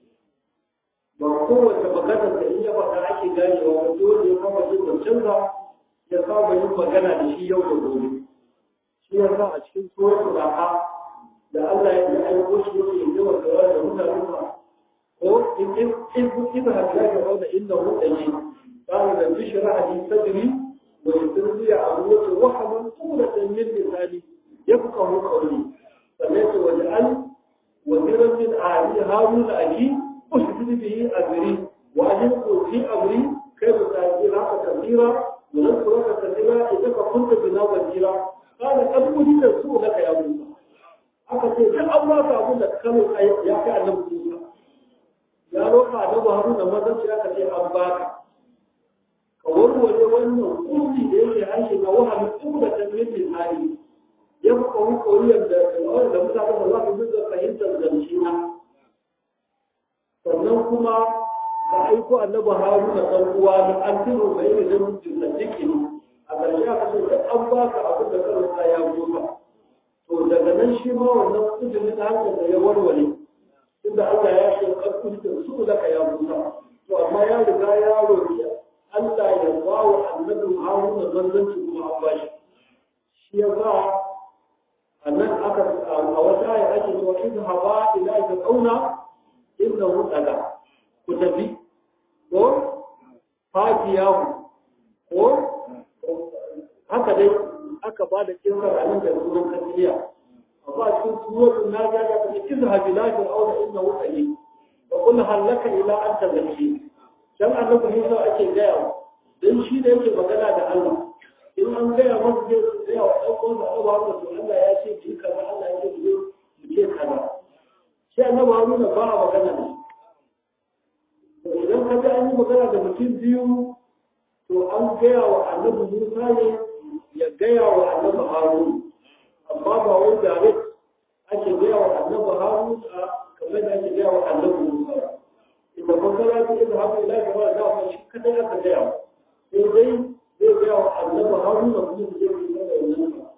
ba kowace maganar da in ya faɗa ake ganewa ba dole ya kama jin zancensa ya saba yin magana da shi yau da gobe shi ya sa a cikin tsohon ra'a da Allah ya yi aiko shi yake yi wa kawa da mutanen sa ko in in in in ha ga ga wanda inda mutane قال رب اشرح لي صدري ويسر لي امري وحما طولة من لساني يفقه قولي سمعت واجعل وزيرا من اهلي هارون اخي اشدد به امري واجلق في امري كيف تاجيرك كثيرا ونذكرك كثيرا اذا كنت بنا وزيرا قال قد اريد سوء يا موسى aka ce duk an ba ka abin da kano ya kai annabi Musa ya roƙa annabi Haruna mazan shi aka ce an ba ka ka warware wannan kulli da yake harshe na wahalin duk da tanwin misali ya fi kawo koriyar da kalawar da mutane da za su dinga fahimtar zance na sannan kuma ka aiko annabi Haruna dan uwa na an tiro mai da jin sadiki a ƙarshe aka ce duk an ba ka abin da kano ya goma to daga nan shi ma wannan kudurin hankali da ya warware inda Allah ya ce karfin da su da ka ya musa to amma ya riga ya roki Allah ya ba wa annabi Haruna zanzanci kuma an ba shi shi ya ba a nan aka a wata aya ake cewa in haba ila ta kauna inda mutala ku tafi ko fatiyahu ko haka dai aka ba da kirkar abin da sunan kasiliya amma cikin suratul naziya da ta ce izha bila fir'auna innahu ali wa qul hal laka ila an tazakki dan annabi Musa ake gaya dan shi da yake magana da Allah in an gaya masa zai tsaya wa dan uwan da Allah ba to Allah ya ce ki kaza Allah ya ce ki ki ce kaza shi annabi Haruna ba a magana da to idan ka ga an yi magana da mutum biyu to an gaya wa annabi Musa ne ya gaya wa annabi harun amma ba wai direct ake gaya wa annabi harun a kamar da ake gaya wa annabi musa inda fasara ta idan haka ila ga wani dawa shi kadai aka gaya wa sai dai zai gaya wa annabi harun da kuma zai yi da wannan ba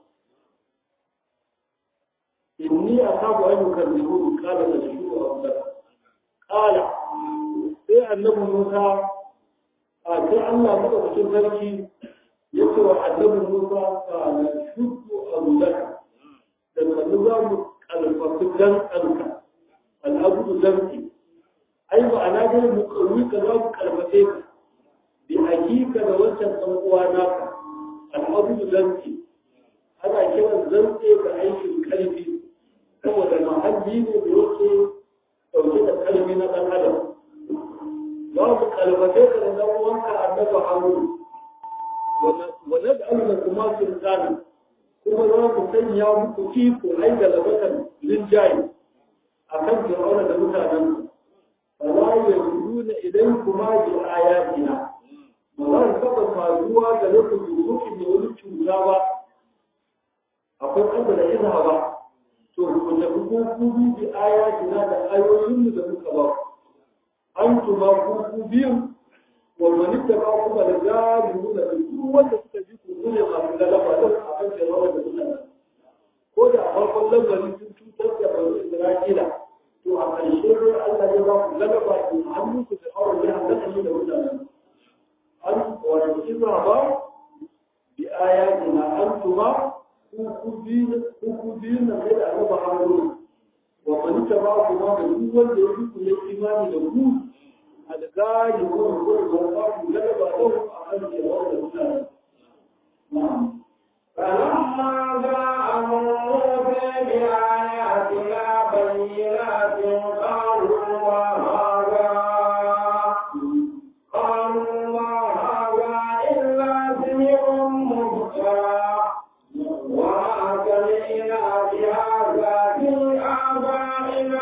inni asabu an yukadzibu qala da shi wa abda qala sai annabi musa a sai Allah madaukakin sarki yake wa annabi Musa kana shuddu abudaka da kallu za mu kalfafi dan anka al'abudu zanki ai ba ana dai mu kawi ka za mu kalfafe ka bi hakika da wancan ɗan uwa naka al'adu zanti ana kiran zantse ga aikin kalbi saboda mahalli ne da yake ɗauke da kalbi na ɗan adam za mu kalbace ka da ɗan uwanka annabi harun wa nad'alu kuma sultana kuma za mu sanya muku iko ai da labatan linjayi akan fir'auna da mutanen فلا يجدون إليكما بآياتنا ولا تبقى فاجوا لكم بسوك من ولد شوزاوا أقول قبل إذهبا تقول لكم بآياتنا لآيوين لكم كبار أنتما كوكو بيهم ومن اتبعكم لجارمون لكم وتستجيكم كل ما من لما لكم أحد فرعون بسنة ko da a farkon lamarin sun cutar da bani Isra'ila to a ƙarshe dai Allah ya ba ku galaba ki hannun ku da aure ya halaka shi da mutanen an wani kisa ba bi ayatina antuma ku ku biyu ku ku biyu na kai da Allah haruna wa man taba ku ma da duk wanda ya ku ya imani da ku algari ko ko ko ba ku galaba da ku a kan ke da mutanen na'am فلما جاءهم موسى بآياتنا بينات قالوا ما هذا قالوا ما هذا إلا سحر مفترى وما سمعنا بهذا في آبائنا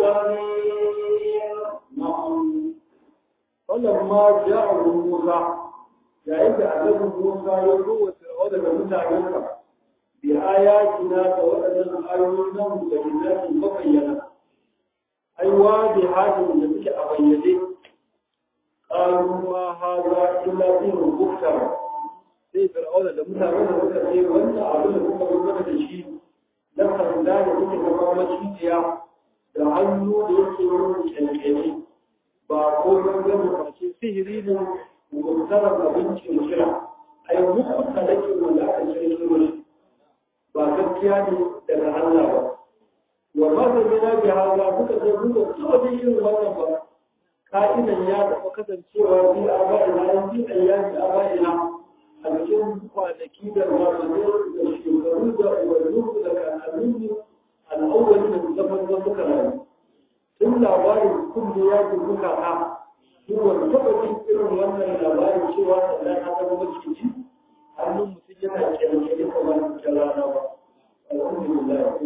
الأولين فلما جاءه موسى yayin da annabi Musa ya zo wa Fir'auna da mutanensa bi ayatina da waɗannan ayoyin nan da lillahi mabayyana ai wa bi hadin da suke a bayyane qalu ma hadha illa sirrun muftara sai Fir'auna da mutanen da suka ce wannan abin da kuka rubuta da shi na sanda da suke zama macijiya da hannu da yake yin kyankyani ba ko gangan ba ce sihiri ne mutarar abincin kira a yi muku talakin wanda aka shirya shi ba gaskiya ne daga Allah ba wa ma da gina bi haza kuka ce kuka taba da irin wannan ba ka'idan ya taɓa kasancewa bi a ba'ina ya bi a yaji a ba'ina a cikin kwanaki da zamani da shekaru da ubanninmu da kakanninmu al'awwali da zaman da suka rayu tun labarin kun da ya ji kuka ka duwar taɓa jin irin wannan labarin cewa sannan na zama maciji hannun mutum yana kyalkyali kamar ta rana ba alhamdulillah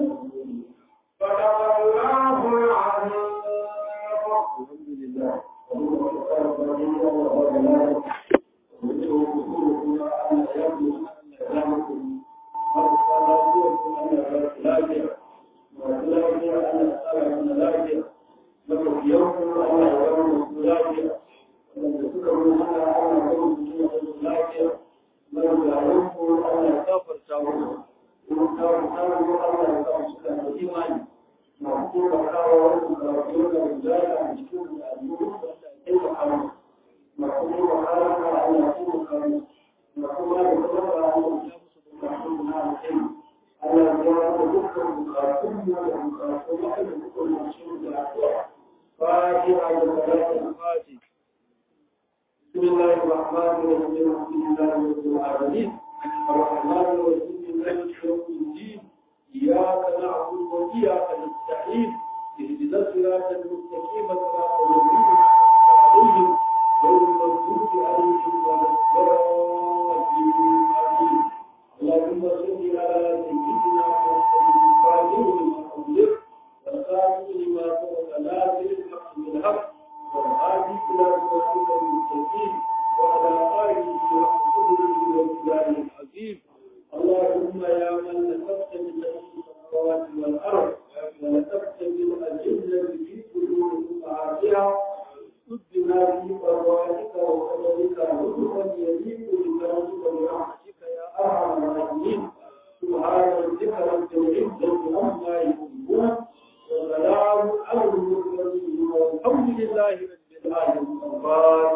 صدق الله العظيم alhamdulillah بسم الله الرحمن الرحيم الحمد لله رب العالمين الرحمن الرحيم مالك يوم الدين إياك نعبد وإياك نستعين اهدنا الصراط المستقيم صراط الذين عليهم غير المغضوب عليهم ولا الضالين آمين اللهم صل على سيدنا محمد الفاتح لما أغلق والخاتم لما سبق ناصر الحق بالحق والهادي إلى صراطك المستقيم وعلى آله وصحبه وسلم العظيم اللهم يا من نسبت من السماوات والأرض ونسبت من الجنة في قلوب أمهاتها سدنا في أرواحك وقدرك رزقا يليق بكرمك برحمتك يا أرحم الراحمين سبحان ربك رب العزة عما يصفون وسلام على المرسلين والحمد لله رب العالمين